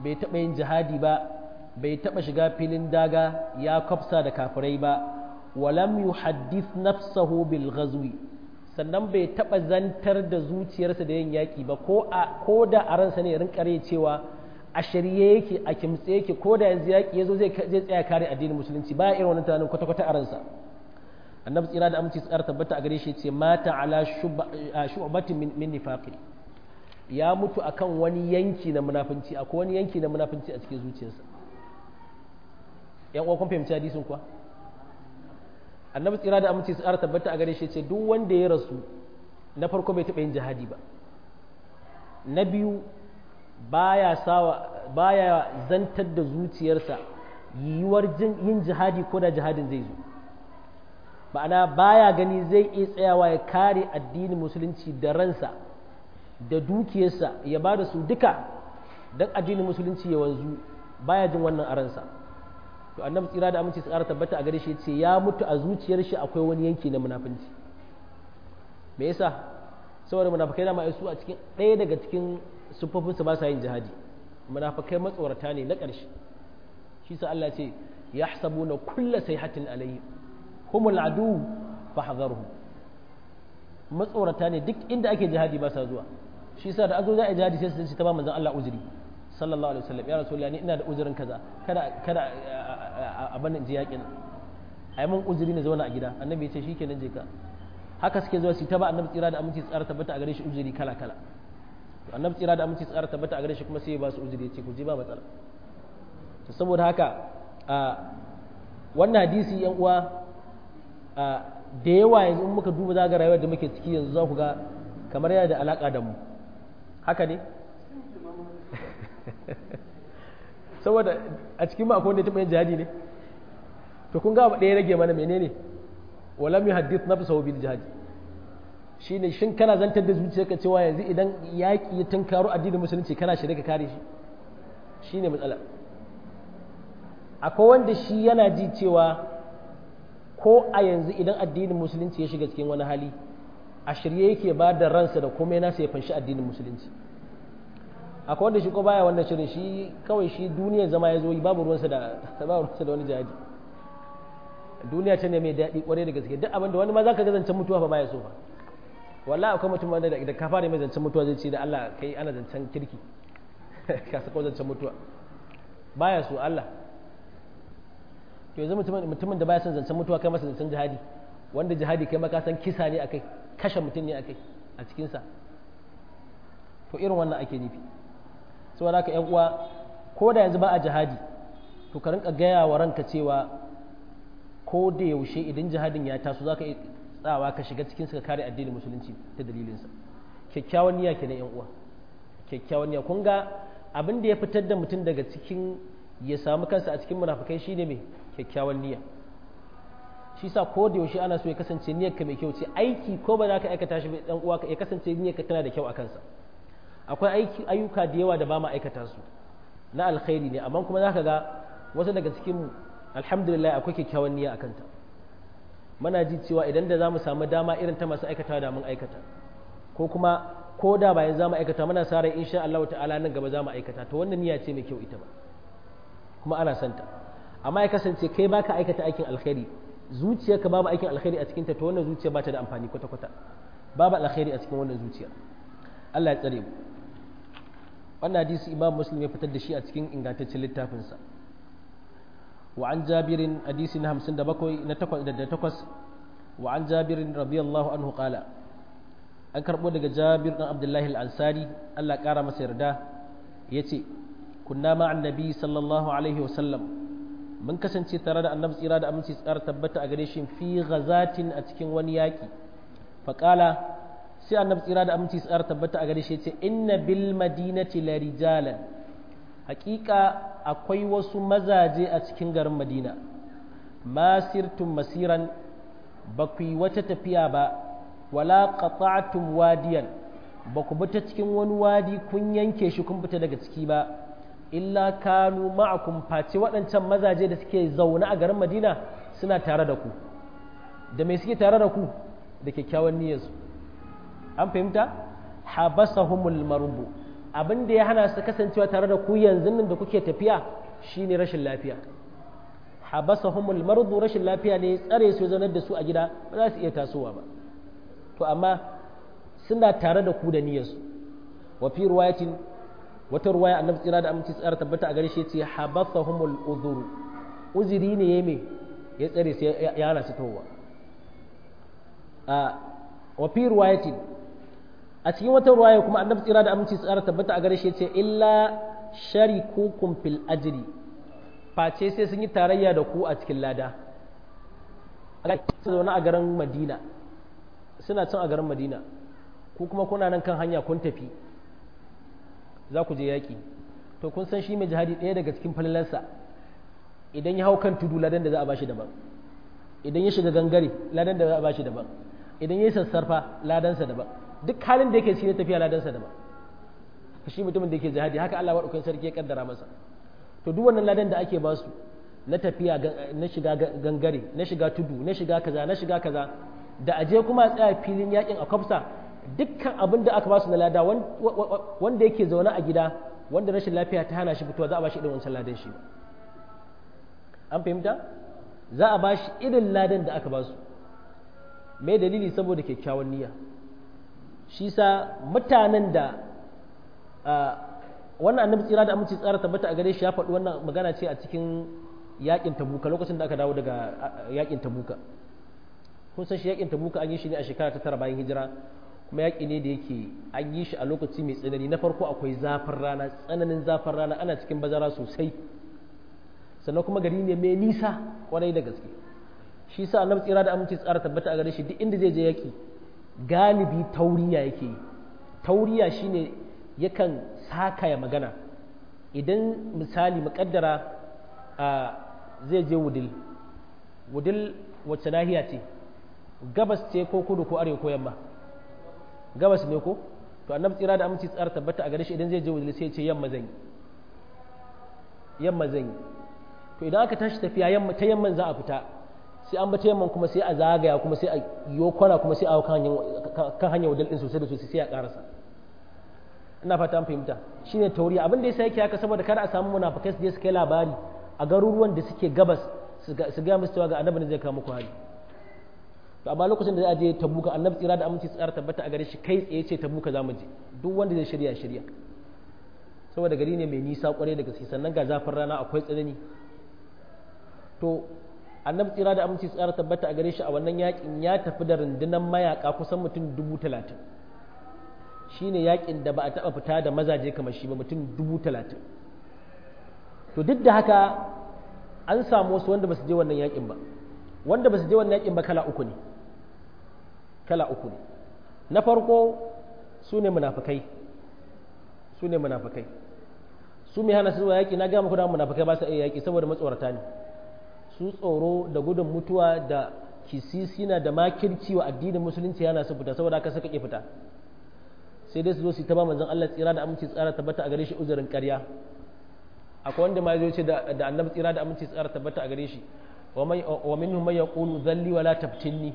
bai taɓa yin jihadi ba bai taɓa shiga filin daga ya kwafsa da kafirai ba walam yuhaddith nafsahu bil ghazwi sannan bai taɓa zantar da zuciyarsa da yin yaƙi ba ko da a ransa ne rinka cewa a shirye yake a kimtse yake ko da yanzu yaƙi ya zo zai tsaya kare addinin musulunci baya irin wannan tunanin kwata-kwata a ransa annabi tsira da aminci tsara tabbata a gare shi ce mata ala shu'batin min nifaqi ya mutu akan wani yanki na munafunci akwai wani yanki na munafunci a cikin zuciyarsa yan uwa kun fahimci hadisin kuwa annabi tsira da aminci tsara tabbata a gare shi ce duk wanda ya rasu na farko bai taɓa yin jihadi ba na biyu baya sawa baya zantar da zuciyarsa yiwuwar yin jihadi ko da jihadin zai zo ma'ana baya gani zai iya tsayawa ya kare addinin musulunci da ransa da dukiyarsa ya ba da su duka don addinin musulunci ya wanzu baya jin wannan a ransa to annabi tsira da aminci tsara tabbata a gare shi ce ya mutu a zuciyar shi akwai wani yanki na munafunci me yasa saboda munafikai da su a cikin ɗaya daga cikin sufofin su ba sa yin jihadi munafikai matsorata ne na ƙarshe shi sa Allah ce yahsabuna kulla sayhatin alayhi humul adu fahdharhum matsorata ne duk inda ake jihadi ba sa zuwa shi sa da azo za a jihadi sai su ta ba manzon Allah uzuri sallallahu alaihi wasallam ya rasulullah ni ina da uzurin kaza kada kada a banin ji yakin ai mun uzuri ne zauna a gida annabi ya ce shikenan je ka haka suke zuwa su ta ba annabi tsira da aminci tsara tabbata a gare shi uzuri kala kala to annabi tsira da aminci tsara tabbata a gare shi kuma sai ya ba su uzuri ya ce ku je ba matsala to saboda haka a wannan hadisi yan uwa da yawa yanzu in muka duba zaga rayuwar da muke ciki yanzu za ku ga kamar yana da alaka da mu haka ne saboda a cikin ma akwai wanda ya taɓa yin jihadi ne to kun ga ɗaya rage mana menene walam yuhaddith nafsahu bil jihadi shine shin kana zantar da zuciyarka cewa yanzu idan yaƙi ya tunkaro addinin musulunci kana shirye ka kare shi shine matsala akwai wanda shi yana ji cewa ko a yanzu idan addinin musulunci ya shiga cikin wani hali a shirye yake ba da ransa da komai nasa ya fanshi addinin musulunci akwai wanda shi ko baya wannan shirin shi kawai shi duniyar zama ya zo yi babu ruwansa da babu ruwansa da wani jihadi duniya ta ne mai daɗi kwarai da gaske duk abin da wani ma za ka ga zancen mutuwa fa baya so fa wallahi akwai mutum wanda da ka fara mai zancen mutuwa zai ce da Allah kai ana zancen kirki ka sako zancen mutuwa baya so Allah to yanzu mutumin da baya son zancen mutuwa kai masa zancen jihadi wanda jihadi kai maka san kisa ne akai kashe mutum ne akai a cikinsa to irin wannan ake nufi saboda haka yan uwa ko da yanzu ba a jihadi to ka rinka gaya wa ranka cewa ko da yaushe idan jihadin ya taso zaka iya tsawa ka shiga cikin ka kare addinin musulunci ta dalilinsa kyakkyawan niyya kenan yan uwa kyakkyawan niyya kun ga abin da ya fitar da mutum daga cikin ya samu kansa a cikin munafikai shine mai kyakkyawan niyya shi sa ko da yaushe ana so ya kasance niyyar ka mai kyau ce aiki ko ba za ka aikata shi dan uwa ya kasance niyyar ka tana da kyau a kansa akwai aiki ayyuka da yawa da ba ma aikata su na alkhairi ne amma kuma zaka ga wasu daga cikin mu alhamdulillah akwai kyakkyawan niyya akan ta muna ji cewa idan da zamu samu dama irin ta masu aikata da mun aikata ko kuma ko da bayan zamu aikata muna sa rai insha Allah ta'ala nan gaba zamu aikata to wannan niyya ce mai kyau ita ba kuma ana santa amma ya kasance kai baka aikata aikin alkhairi zuciyarka babu aikin alkhairi a cikinta to wannan zuciya ba ta da amfani kwata-kwata babu alkhairi a cikin wannan zuciya Allah ya tsare mu wannan hadisi imam muslim ya fitar da shi a cikin ingantaccen littafinsa wa an jabirin hadisi na 57 na 8 wa an jabirin radiyallahu anhu qala an karbo daga jabir dan abdullahi al-ansari Allah kara masa yarda yace kunna ma'an nabi sallallahu alaihi wa sallam mun kasance tare da annabi tsira da aminci tsara tabbata a gare shi fi ghazatin a cikin wani yaƙi faƙala sai annabi tsira da aminci tsara tabbata a gare shi ce inna bil madinati la rijalan haƙiƙa akwai wasu mazaje a cikin garin madina masirtum masiran ba ku yi wata tafiya ba wala qata'tum wadiyan ba ku bi ta cikin wani wadi kun yanke shi kun fita daga ciki ba illa kanu ma'akum face waɗancan mazaje da suke zaune a garin madina suna tare da ku da mai suke tare da ku da kyakkyawan niyyarsu an fahimta habasahumul marubu abin da ya hana su kasancewa tare da ku yanzu nan da kuke tafiya shine rashin lafiya habasahumul mardu rashin lafiya ne tsare su zaunar da su a gida ba za su iya tasowa ba to amma suna tare da ku da niyyarsu wa fi riwayatin wata ruwaya annabi tsira da aminci tsara tabbata a gare shi ce habasahumul udhur uzuri ne ya me ya tsare su ya hana su towa a wa fi riwayatin a cikin wata ruwaya kuma annabi tsira da aminci tsara tabbata a gare shi ce illa sharikukum fil ajri face sai sun yi tarayya da ku a cikin lada a zaune a garin madina suna cin a garin madina ku kuma kuna nan kan hanya kun tafi za ku je yaƙi to kun san shi mai jihadi ɗaya daga cikin falalarsa idan ya hau kan tudu ladan da za a bashi daban idan ya shiga gangare ladan da za a bashi daban idan ya yi sassarfa ladansa daban duk halin da yake shi ne tafiya ladansa daban shi mutumin da yake jihadi haka Allah waɗaukan sarki ya kaddara masa to duk wannan ladan da ake basu na tafiya na shiga gangare na shiga tudu na shiga kaza na shiga kaza da aje kuma tsaya filin yakin a kwafsa dukkan abin da aka basu na lada wanda yake zaune a gida wanda rashin lafiya ta hana shi fitowa za a bashi irin wancan ladan shi an fahimta za a bashi irin ladan da aka basu me dalili saboda kyakkyawan niyya shi sa mutanen da wannan annabi tsira da aminci tsara tabbata a gare shi ya faɗi wannan magana ce a cikin yakin tabuka lokacin da aka dawo daga yakin tabuka kun san shi yakin tabuka an yi shi ne a shekara ta tara bayan hijira kuma yaki ne da yake an yi shi a lokaci mai tsanani na farko akwai zafin rana tsananin zafin rana ana cikin bazara sosai sannan kuma gari ne mai nisa kwarai da gaske shi sa annabi tsira da aminci tsara tabbata a gare shi duk inda zai je yaki galibi tauriya yake yi tauriya shine yakan sakaya magana idan misali muƙaddara a zai je wudil wudil wacce nahiya ce gabas ce ko kudu ko arewa ko yamma gabas ne ko to annabi tsira da aminci tsara tabbata a gare shi idan zai je wudil sai ce yamma zan yi yamma zan yi to idan aka tashi tafiya yamma ta yamman za a fita sai an bata yamman kuma sai a zagaya kuma sai a yi kwana kuma sai a kan hanyar wudil din sosai da sosai sai a karasa ina fata an fahimta shine tauriya abin da yasa yake haka saboda kada a samu munafikai su je su kai labari a garuruwan da suke gabas su ga musu cewa ga annabi ne zai kawo muku hali to amma lokacin da za a je tabuka annabi tsira da aminci tsara tabbata a gare shi kai tsaye ce tabuka za mu je duk wanda zai shirya shirya saboda gari ne mai nisa kwarai da gaske sannan ga zafin rana akwai tsanani to annabi tsira da aminci tsara tabbata a gare shi a wannan yakin ya tafi da rundunar mayaka kusan mutum dubu talatin shine yakin da ba a taɓa fita da mazaje kamar shi ba mutum dubu talatin to duk da haka an samu wasu wanda ba su je wannan yakin ba wanda ba su je wannan yakin ba kala uku ne kala uku ne na farko su ne munafukai su ne munafukai su mai hana su zuwa yaki na gama kudan munafukai ba su iya yaki saboda matsorata ne su tsoro da gudun mutuwa da kisisina da makirci wa addinin musulunci yana su fita saboda haka suka ƙi fita sai dai su zo su ta ba manzon Allah tsira da aminci tsara tabbata a gare shi uzurin ƙarya akwai wanda ma zai ce da annabi tsira da aminci tsara tabbata a gare shi wa minhum man yaqulu dhalli wa la tabtinni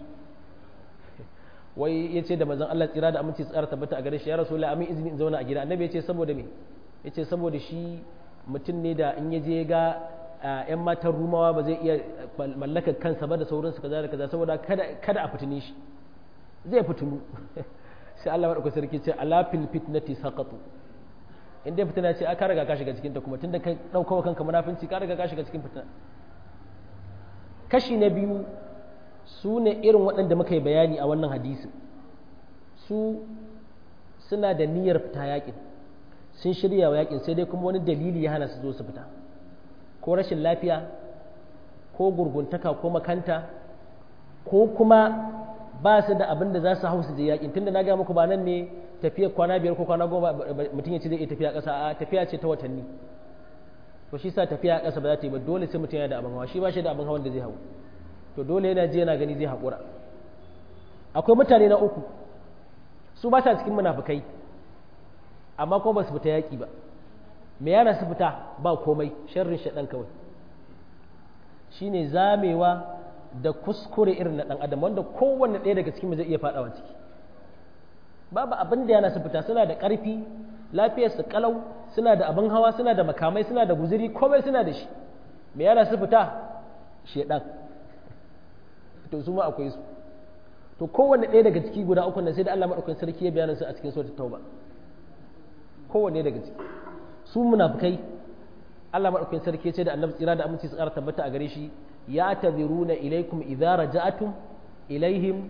wai yace da manzon Allah tsira da aminci tsara tabbata a gare shi ya rasulullahi amin izini in zauna a gida annabi yace saboda me yace saboda shi mutum ne da in yaje ga yan matan rumawa ba zai iya mallakar kansa ba da sauransu kaza da kaza saboda kada kada a fitine shi zai fitinu sai Allah maɗauka sarki ce ala fil fitnati saqatu in dai fitina ce aka riga ka shiga cikin ta kuma tunda kai daukawa kanka munafinci ka riga ka shiga cikin fitina kashi na biyu su ne irin waɗanda muka yi bayani a wannan hadisi su suna da niyyar fita yakin sun shirya wa yakin sai dai kuma wani dalili ya hana su zo su fita ko rashin lafiya ko gurguntaka ko makanta ko kuma ba su da abin da za su hau su je yakin tunda na ga muku ba nan ne tafiyar kwana biyar ko kwana goma mutum ya ce zai iya tafiya ƙasa a tafiya ce ta watanni to shi sa tafiya ƙasa ba za ta yi ba dole sai mutum yana da abin hawa shi ba shi da abin hawan da zai hau to dole yana je yana gani zai haƙura akwai mutane na uku su ba sa cikin munafukai amma kuma ba su fita yaƙi ba me yana su fita ba komai sharrin shaɗan kawai shine zamewa da kuskure irin na ɗan adam wanda kowanne ɗaya daga cikin zai iya faɗawa ciki babu abin da yana su fita suna da ƙarfi lafiyar su kalau suna da abin hawa suna da makamai suna da guziri komai suna da shi me yana su fita shedan to su ma akwai su to kowanne ɗaya daga ciki guda uku nan sai da Allah madaukakin sarki ya bayyana su a cikin suratul tauba kowanne daga ciki su munafikai Allah madaukakin sarki ya ce da annabi tsira da aminci su ƙara tabbata a gare shi ya tadhiruna ilaikum idza raja'atum ilaihim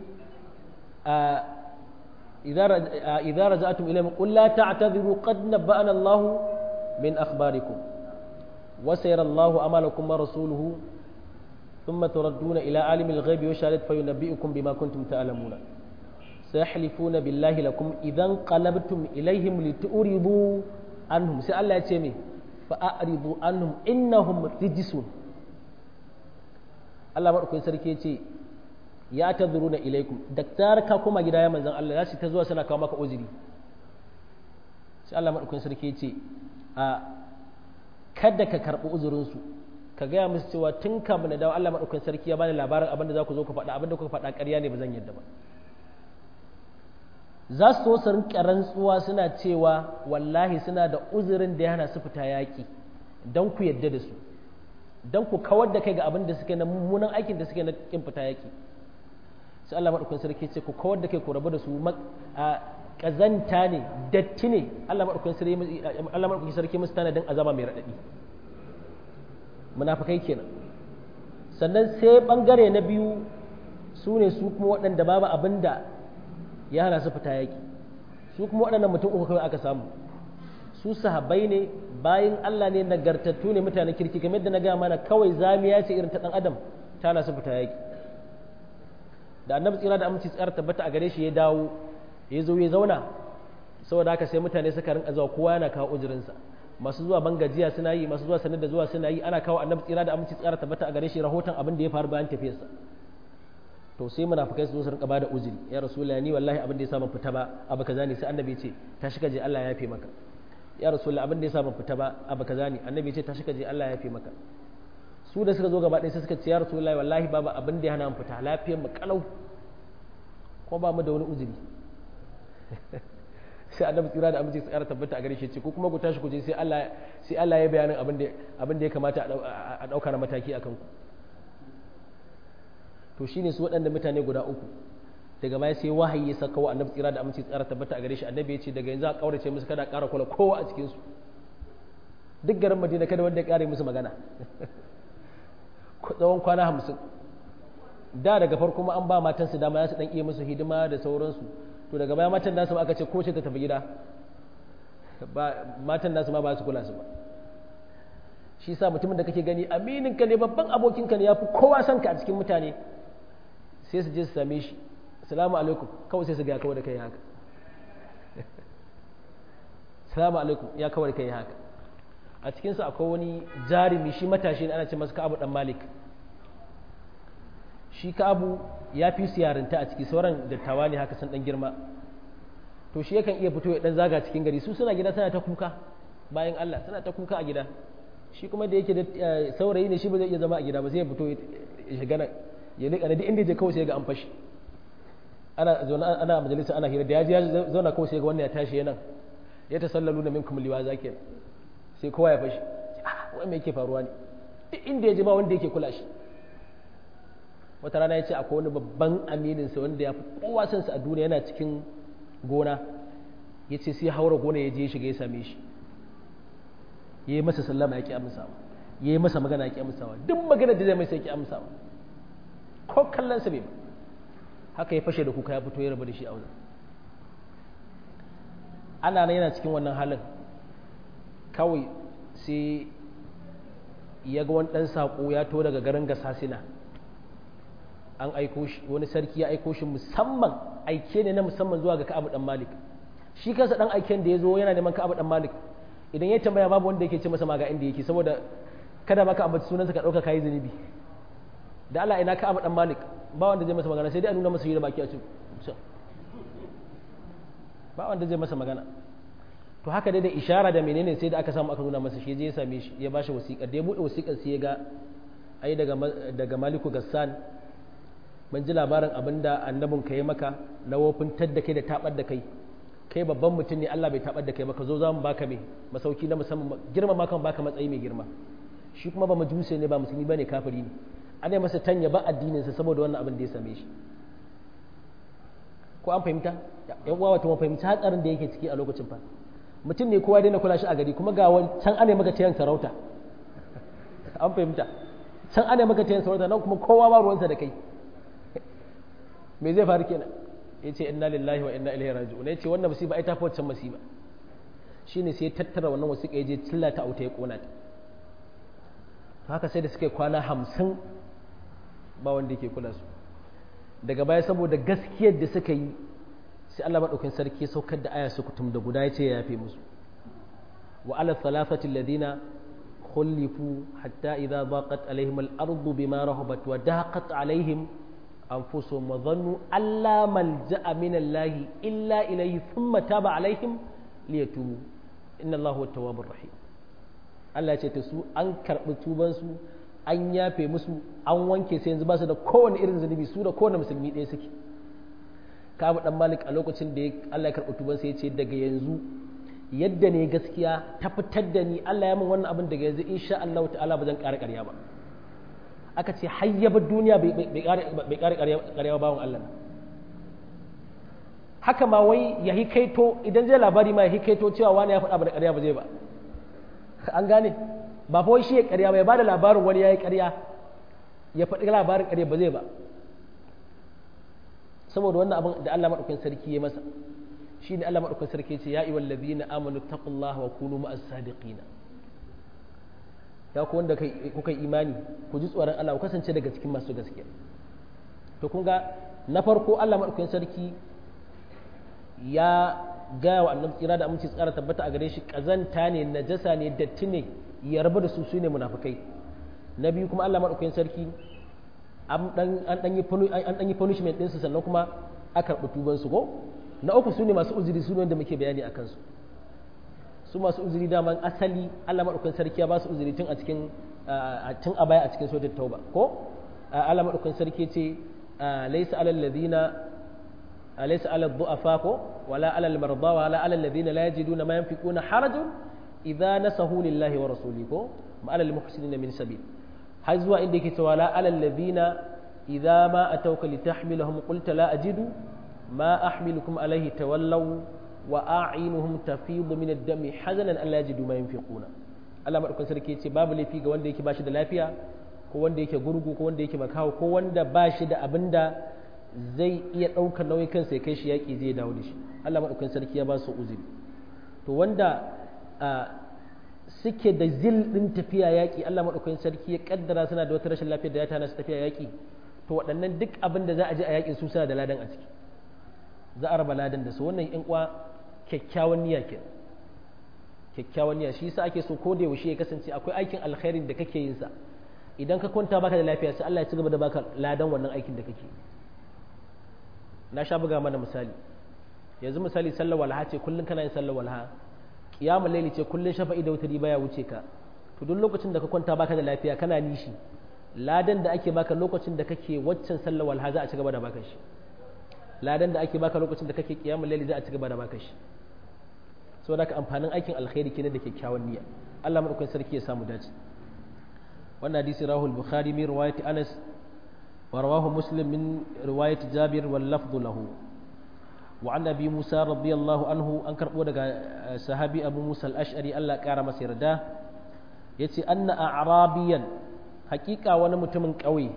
idza raja'atum ilaihim qul la ta'tadhiru qad nabba'ana Allah min akhbarikum wa sayara Allah amalakum wa rasuluhu ثم تردون إلى عالم الغيب والشهادة فينبئكم بما كنتم تعلمون سيحلفون بالله لكم إذا انقلبتم إليهم لتؤرضوا عنهم سأل الله يتمي فأعرضوا عنهم إنهم رجسون Allah maɗaukakin sarki ce ya ta zuru na ilaikum da tsara ka koma gida ya manzan Allah za su ta zuwa suna kawo maka uzuri sai Allah maɗaukakin sarki ce a kada ka karɓi uzurinsu ka gaya musu cewa tun kamun na dawo Allah maɗaukakin sarki ya bani labarin abinda za ku zo ku faɗa abinda kuka faɗa ƙarya ne ba zan yadda ba za su so su rinƙa rantsuwa suna cewa wallahi suna da uzurin da ya hana su fita yaƙi don ku yadda da su don ku kawar da kai ga abin da suke na mummunan aikin da suke na kin fita yaki sai Allah madaukakin sarki ce ku kawar da kai ku rabu da su a kazanta ne datti ne Allah madaukakin sarki Allah madaukakin sarki musu tanadin azaba mai radadi munafikai kenan sannan sai bangare na biyu su ne su kuma waɗanda babu abin da ya hana su fita yaki su kuma waɗannan mutum uku kawai aka samu su sahabbai ne bayan Allah ne nagartattu ne mutanen kirki kamar da na gaya mana kawai zamiya ce irin ta dan adam ta na su fita yaki da annabi tsira da aminci tsara tabbata a gare shi ya dawo ya zo ya zauna saboda haka sai mutane suka rinka zuwa kowa yana kawo ujurinsa masu zuwa bangajiya suna yi masu zuwa sanar da zuwa suna yi ana kawo annabi tsira da aminci tsara tabbata a gare shi rahoton abin da ya faru bayan tafiyarsa to sai munafikai su zo su rinka bada uzuri ya rasulullahi ni wallahi abin da ya sa ban fita ba abu kaza ne sai annabi ya ce tashi ka je Allah ya yafe maka ya rasulullah abin da ya sa ban fita ba abu kaza ne annabi ce tashi ka je Allah ya fi maka su da suka zo gaba ɗaya sai suka ce ya rasulullah wallahi babu abin da ya hana mu fita lafiyar mu kalau ko ba mu da wani uzuri sai annabi tsira da aminci tsara tabbata a gare shi ce ko kuma ku tashi ku je sai Allah sai Allah ya bayanin abin da abin da ya kamata a dauka na mataki akan ku to shine su waɗanda mutane guda uku daga baya sai wahayi ya saka wa annabi tsira da aminci tsara tabbata a gare shi annabi ya ce daga yanzu a kaurace musu kada ƙara kula kowa a cikin su duk garin madina kada wanda ya ƙare musu magana tsawon kwana hamsin da daga farko ma an ba matan su dama ya su dan iya musu hidima da sauransu to daga baya matan nasu aka ce ko ce ta tafi gida ba matan nasu ma ba su kula su ba shi sa mutumin da kake gani aminin ka ne babban abokin ka ne yafi kowa son ka a cikin mutane sai su je su same shi salamu alaikum kawai sai su ga kawai da kai haka salamu alaikum ya kawai da kai haka a cikinsu akwai wani jarumi shi matashi ne ana ce masa ka'abu dan malik shi ka'abu ya fi su yarinta a ciki sauran dattawa ne haka sun dan girma to shi yakan iya fito ya dan zaga cikin gari su suna gida suna ta kuka bayan Allah suna ta kuka a gida shi kuma da yake da saurayi ne shi ba zai iya zama a gida ba sai ya fito ya shiga nan ya liƙa duk inda je kawai sai ga an fashi ana zauna ana majalisa ana hira da ya ji ya zauna kawai sai ga wannan ya tashi yana ya ta sallalu na minkum liwa zakin sai kowa ya fashi wai me yake faruwa ne duk inda ya ji ba wanda yake kula shi wata rana ya ce akwai wani babban aminin sa wanda ya fi kowa san sa a duniya yana cikin gona ya ce sai haura gona ya je ya shiga ya same shi ya yi masa sallama ya ki amsawa ya yi masa magana ya ki amsawa duk magana da zai mai sai ya ki amsawa ko kallon sa bai ba haka ya fashe da kuka ya fito ya rabu da shi a wajen ana nan yana cikin wannan halin kawai sai ya ga wani ɗan saƙo ya to daga garin gasasina an aiko shi wani sarki ya aiko shi musamman aike ne na musamman zuwa ga ka'abu dan malik shi kansa dan aiken da ya zo yana neman ka'abu dan malik idan ya tambaya babu wanda yake ce masa ma ga inda yake saboda kada maka ambaci sunansa ka ɗauka kayi zunubi da Allah ina ka'abu dan malik ba wanda zai masa magana sai dai a nuna masa yi da baki a cikin ba wanda zai masa magana to haka dai da ishara da menene sai da aka samu aka nuna masa shi je ya same shi ya bashi wasiƙa da ya buɗe wasiƙar sai ya ga ai daga daga Maliku Gassan ban ji labarin abin da annabin ka yi maka na wofintar da kai da tabar da kai kai babban mutum ne Allah bai tabar da kai ba ka zo za mu baka mai masauki na musamman girma ma kan baka matsayi mai girma shi kuma ba majuse ne ba musulmi bane kafiri ne an yi masa tanya ba addininsa saboda wannan abin da ya same shi ko an fahimta yan uwa wato mun fahimci hatsarin da yake ciki a lokacin fa mutum ne kowa daina kula shi a gari kuma ga can ana maka tayan sarauta an fahimta can ana maka tayan sarauta nan kuma kowa ba ruwansa da kai me zai faru kenan ya ce inna lillahi wa inna ilaihi raji'un ya ce wannan musiba ai ta fi waccan musiba shine sai ya tattara wannan wasiƙa ya je tillata auta ya kona ta haka sai da suka yi kwana hamsin ba wanda yake kula su daga baya saboda gaskiyar da suka yi sai Allah maɗaukin sarki ya saukar da aya su kutum da guda ya ce ya yafe musu wa ala thalathati alladhina khulifu hatta idza daqat alaihim al-ardu bima rahabat wa daqat alaihim anfusuhum wa dhannu alla malja'a min Allah illa ilayhi thumma taba alaihim liyatubu inna Allahu at-tawwabur rahim Allah ya ce ta su an karɓi tubansu an yafe musu an wanke sai yanzu ba su da kowane irin zunubi su da kowane musulmi ɗaya suke kabu dan malik a lokacin da Allah ya karɓi tubansa ya ce daga yanzu yadda ne gaskiya ta fitar da ni Allah ya min wannan abin daga yanzu insha Allah ta'ala ba zan ƙara ƙarya ba aka ce hayyabar duniya bai ƙara ƙarya ba bawan Allah haka ma wai ya hikaito idan zai labari ma ya hikaito cewa wani ya faɗa ba da ƙarya ba zai ba an gane ba fa shi ya ƙarya ba ya bada labarin wani ya yi ƙarya ya faɗi labarin ƙarya ba zai ba saboda wannan abin da Allah maɗaukakin sarki ya masa shi ne Allah maɗaukakin sarki ce ya iwal ladina amanu taqullaha wa kunu ma'as sadiqina ya ku wanda kuka imani ku ji tsoron Allah ku kasance daga cikin masu gaskiya to kun ga na farko Allah maɗaukakin sarki ya gaya wa annabi tsira da aminci tsara tabbata a gare shi kazanta ne najasa ne datti ne ya rabu da su su ne munafukai na biyu kuma Allah madaukakin sarki an dan yi punishment ɗinsu sannan kuma a karɓi tuban su ko na uku su ne masu uzuri su ne wanda muke bayani a kansu su masu uzuri daman asali Allah madaukakin sarki ya ba su uzuri tun a cikin tun a baya a cikin suratul tauba ko Allah madaukakin sarki ce laysa alal ladina أليس على الضعفاء ولا على المرضى ولا على الذين لا يجدون ما ينفقون حرج إذا نسهوا لله ورسوله ما على المحسنين من سبيل حزوا عندك ولا على الذين إذا ما أتوك لتحملهم قلت لا أجد ما أحملكم عليه تولوا وأعينهم تفيض من الدم حزنا أن لا يجدوا ما ينفقون Allah maɗaukan sarki ya ce babu laifi ga wanda yake ba shi da lafiya ko wanda yake gurgu ko wanda yake makaho ko wanda ba shi da abin da zai iya ɗaukar nauyin kansa ya kai shi yaƙi zai dawo da shi Allah maɗaukakin sarki ya ba su uzuri to wanda suke da zil ɗin tafiya yaƙi Allah maɗaukakin sarki ya ƙaddara suna da wata rashin lafiya da ya tana su tafiya yaƙi to waɗannan duk abin da za a je a yaƙin su suna da ladan a ciki za a raba ladan da su wannan ƴan uwa kyakkyawan niyya ke kyakkyawan niyya shi yasa ake so ko da yaushe ya kasance akwai aikin alkhairin da kake yin sa idan ka kwanta baka da lafiya sai Allah ya ci gaba da baka ladan wannan aikin da kake yi na sha buga mana misali yanzu misali sallar walha ce kullum kana yin sallar walha kiyamul laili ce kullum shafa'i da wutari baya wuce ka to duk lokacin da ka kwanta baka da lafiya kana nishi ladan da ake baka lokacin da kake waccan sallar walha za a ci gaba da baka shi ladan da ake baka lokacin da kake kiyamul laili za a ci gaba da baka shi saboda ka amfanin aikin alkhairi kenan da kyakkyawan niyya Allah madaukakin sarki ya samu dace wannan hadisi rahul bukhari min riwayati anas ورواه مسلم من رواية جابر واللفظ له وعن أبي موسى رضي الله عنه أنكر ودك صحابي أبو موسى الأشعري ألا كارم سيردا يتي أن أعرابيا حقيقة ونمت من قوي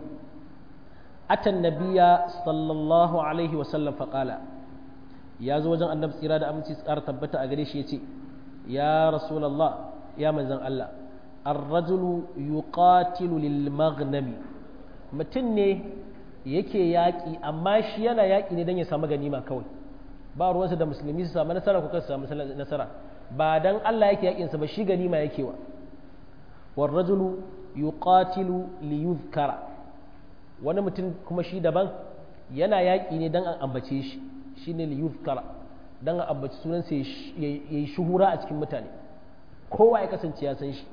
أتى النبي صلى الله عليه وسلم فقال يا زوجان النبي إرادة أمتي سكار تبتا أغريش يتي يا رسول الله يا من زن الله الرجل يقاتل للمغنم mutum ne yake yaƙi amma shi yana yaƙi ne don ya samu ganima kawai ba ruwansa da musulmi su samu nasara ko kan su samu nasara ba dan Allah yake yaƙinsa ba shi ganima yake wa war rajulu yuqatilu li yuzkara wani mutum kuma shi daban yana yaƙi ne dan an ambace shi shine li yuzkara dan an ambaci sunan sa yayi shuhura a cikin mutane kowa ya kasance ya san shi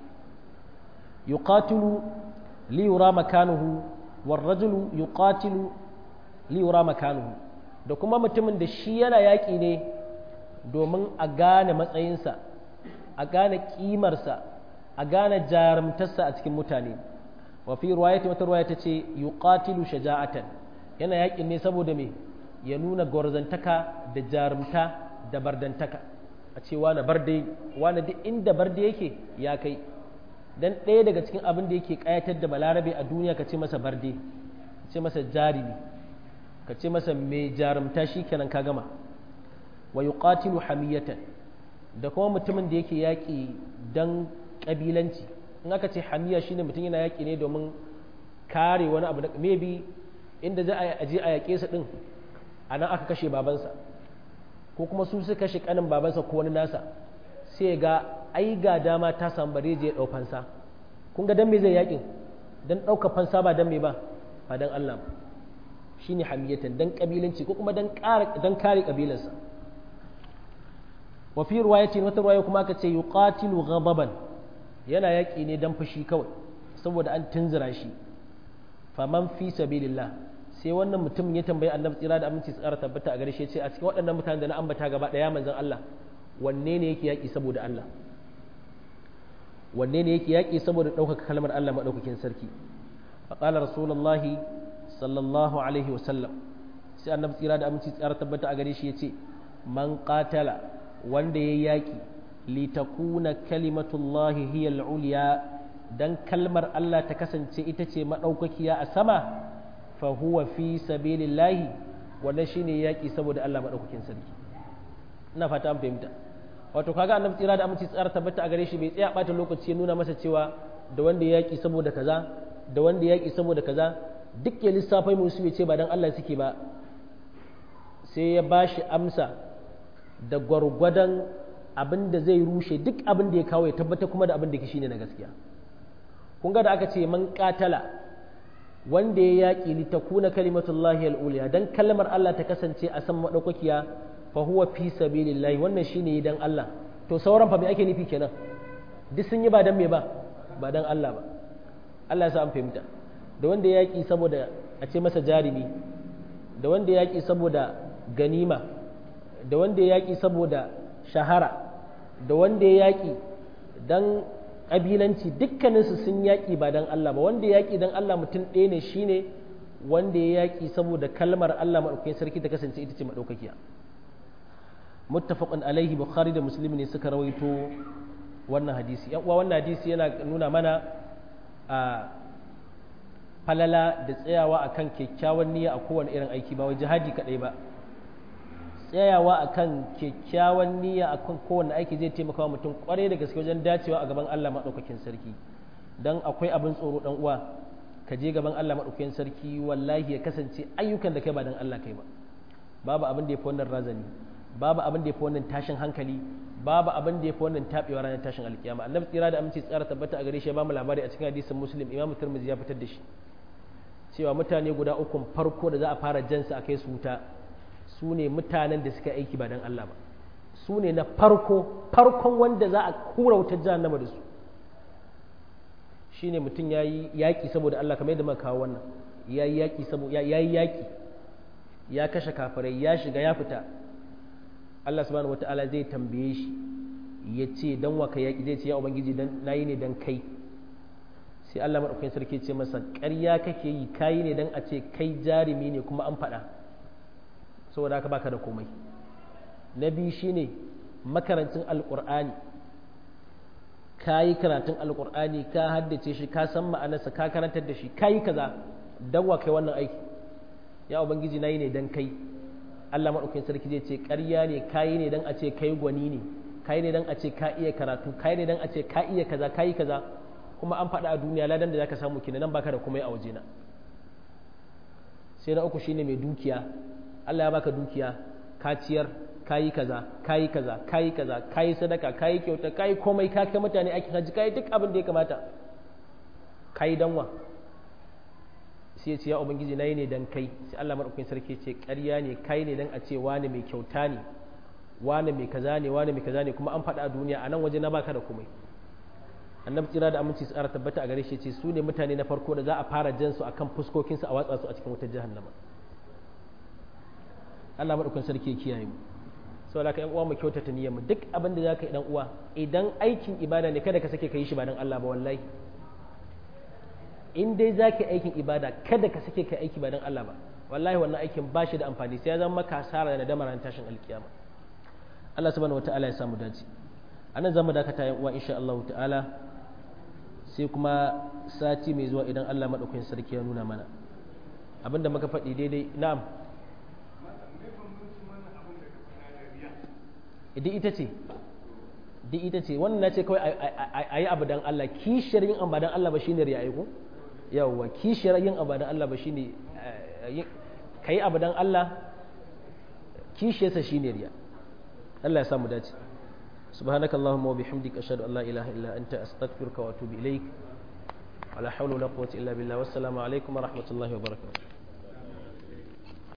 yuqatilu li yura makanuhu والرجل يقاتل ليرى مكانه da kuma mutumin da shi yana yaƙi ne domin a gane matsayinsa a gane kimarsa a gane jarumtarsa a cikin mutane wa fi ruwayati wata ruwaya tace yuqatilu shaja'atan yana yakin ne saboda me ya nuna gwarzantaka da jarumta da bardantaka a ce wani barde wani duk inda barde yake ya kai dan ɗaya daga cikin abin da yake ƙayatar da balarabe a duniya ka ce masa barde ka ce masa jarimi ka ce masa mai jarumta shi kenan ka gama wa yuqatilu hamiyatan da kuma mutumin da yake yaƙi dan ƙabilanci in aka ce hamiya shine mutum yana yaƙi ne domin kare wani abu da maybe inda za a je a yaƙe su din a nan aka kashe babansa ko kuma su suka kashe kanin babansa ko wani nasa sai ga ai ga dama ta samu bare je ɗau fansa kun ga dan me zai yaƙin dan ɗauka fansa ba dan me ba ba dan Allah ba shine hamiyatan dan kabilanci ko kuma dan dan kare kabilarsa wa fi riwayatin wata riwaya kuma aka ce yuqatilu ghadaban yana yaƙi ne dan fushi kawai saboda an tunzura shi faman fi sabilillah sai wannan mutum ya tambayi annabi tsira da aminci tsara tabbata a gare shi ce a cikin waɗannan mutanen da na ambata gaba ɗaya manzon Allah wanne ne yake yaƙi saboda Allah wanne ne yake yaƙi saboda ɗaukaka kalmar Allah maɗaukakin sarki faƙalar rasulullahi sallallahu alaihi wasallam sai annabi tsira da aminci tsara tabbata a gare shi ya ce man qatala wanda ya yaƙi litakuna kalimatullahi hiya al-ulya dan kalmar Allah ta kasance ita ce madaukakiya a sama fa huwa fi sabilillahi wannan shine yaƙi saboda Allah madaukakin sarki ina fata an fahimta wato kaga annabi tsira da aminci tsara tabbata a gare shi bai tsaya bata lokaci ya nuna masa cewa da wanda ya yaƙi saboda kaza da wanda ya yaƙi saboda kaza duk ya lissafai musu ya ce ba dan Allah suke ba sai ya bashi amsa da gwargwadon abin da zai rushe duk abin da ya kawo ya tabbata kuma da abin da shine na gaskiya kun ga da aka ce man katala wanda ya yaƙi li takuna kalimatullahi al-uliya dan kalmar Allah ta kasance a san madaukakiya fa huwa fi sabilillahi wannan shine dan Allah to sauran fa me ake nufi kenan duk sun yi ba dan me ba ba dan Allah ba Allah ya sa an fahimta da wanda ya yaƙi saboda a ce masa jarimi da wanda ya yaƙi saboda ganima da wanda ya yaƙi saboda shahara da wanda ya yaƙi don ƙabilanci dukkaninsu sun yaƙi ba don Allah ba wanda ya yaƙi don Allah mutum ɗaya ne shine wanda ya yaƙi saboda kalmar Allah maɗaukakin sarki ta kasance ita ce maɗaukakiya muttafaqun alaihi bukhari da muslim ne suka rawaito wannan hadisi yan uwa wannan hadisi yana nuna mana a falala da tsayawa akan kyakkyawan niyya a kowane irin aiki ba wai jihadi kadai ba tsayawa akan kyakkyawan niyya akan kowane aiki zai taimaka wa mutum kwarai da gaske wajen dacewa a gaban Allah maɗaukakin sarki dan akwai abin tsoro dan uwa ka je gaban Allah maɗaukakin sarki wallahi ya kasance ayyukan da kai ba dan Allah kai ba babu abin da ya fi wannan razani babu abin da ya fi wannan tashin hankali babu abin da ya fi wannan taɓewa ranar tashin alkiyama annabi tsira da aminci tsara tabbata a gare shi ya bamu labari a cikin hadisin muslim imamu tirmidhi ya fitar da shi cewa mutane guda ukun farko da za a fara jansu a kai su wuta su ne mutanen da suka aiki ba don Allah ba su ne na farko farkon wanda za a kura wutar jahannama da su shine mutum ya yi yaƙi saboda Allah kamar yadda muka kawo wannan ya yi yaƙi saboda ya yi yaƙi ya kashe kafirai ya shiga ya fita Allah subhanahu wata'ala zai tambaye shi ya ce dan wa ka yaƙi zai ce ya ubangiji dan nayi ne dan kai sai Allah madaukakin sarki ce masa ƙarya kake yi kayi ne dan a ce kai jarumi ne kuma an faɗa saboda haka baka da komai na biyu shine makarancin alƙur'ani ka yi karatun alƙur'ani ka haddace shi ka san ma'anarsa ka karantar da shi ka yi kaza dan wa kai wannan aiki ya ubangiji na yi ne dan kai Allah maɗaukakin sarki zai ce ƙarya ne ka yi ne dan a ce kai gwani ne ka yi ne dan a ce ka iya karatu ka yi ne dan a ce ka iya kaza ka yi kaza kuma an faɗa a duniya ladan da zaka samu kenan nan baka da komai a wajena sai na uku shine mai dukiya Allah ya baka dukiya ka ciyar kayi kaza kayi kaza kayi kaza kayi sadaka kayi kyauta kayi komai ka kai mutane aikin haji kayi duk abin da ya kamata kayi danwa sai ya ce ya ubangiji nayi ne dan kai sai Allah madaukakin sarki ce ƙarya ne kai ne dan a ce wani mai kyauta ne wani mai kaza ne wani mai kaza ne kuma an faɗa a duniya a nan waje na baka da komai annabi tsira da aminci tsara tabbata a gare shi ce su ne mutane na farko da za a fara jan su akan fuskokinsu a watsa su a cikin wutar jahannama Allah madaukakin sarki ya kiyaye mu saboda ka yan uwa mu kyautata niyyar mu duk abin da zaka yi dan uwa idan aikin ibada ne kada ka sake ka yi shi ba dan Allah ba wallahi in dai zaka yi aikin ibada kada ka sake ka aiki ba dan Allah ba wallahi wannan aikin ba shi da amfani sai ya zama maka hasara da nadama ran tashin alkiyama Allah subhanahu wataala ya samu dace anan zamu dakata yan uwa insha Allah ta'ala sai kuma sati mai zuwa idan Allah madaukakin sarki ya nuna mana abinda muka faɗi daidai na'am duk ita ce duk ita ce wannan na ce kawai a yi abu dan Allah kishiyar yin abu dan Allah ba shine riya ko yawwa kishiyar yin abu dan Allah ba shine ka yi abu dan Allah kishiyarsa shine riya Allah ya samu dace سبحانك اللهم وبحمدك أشهد أن لا إله إلا أنت أستغفرك وأتوب إليك ولا حول ولا قوة إلا بالله والسلام عليكم ورحمة الله وبركاته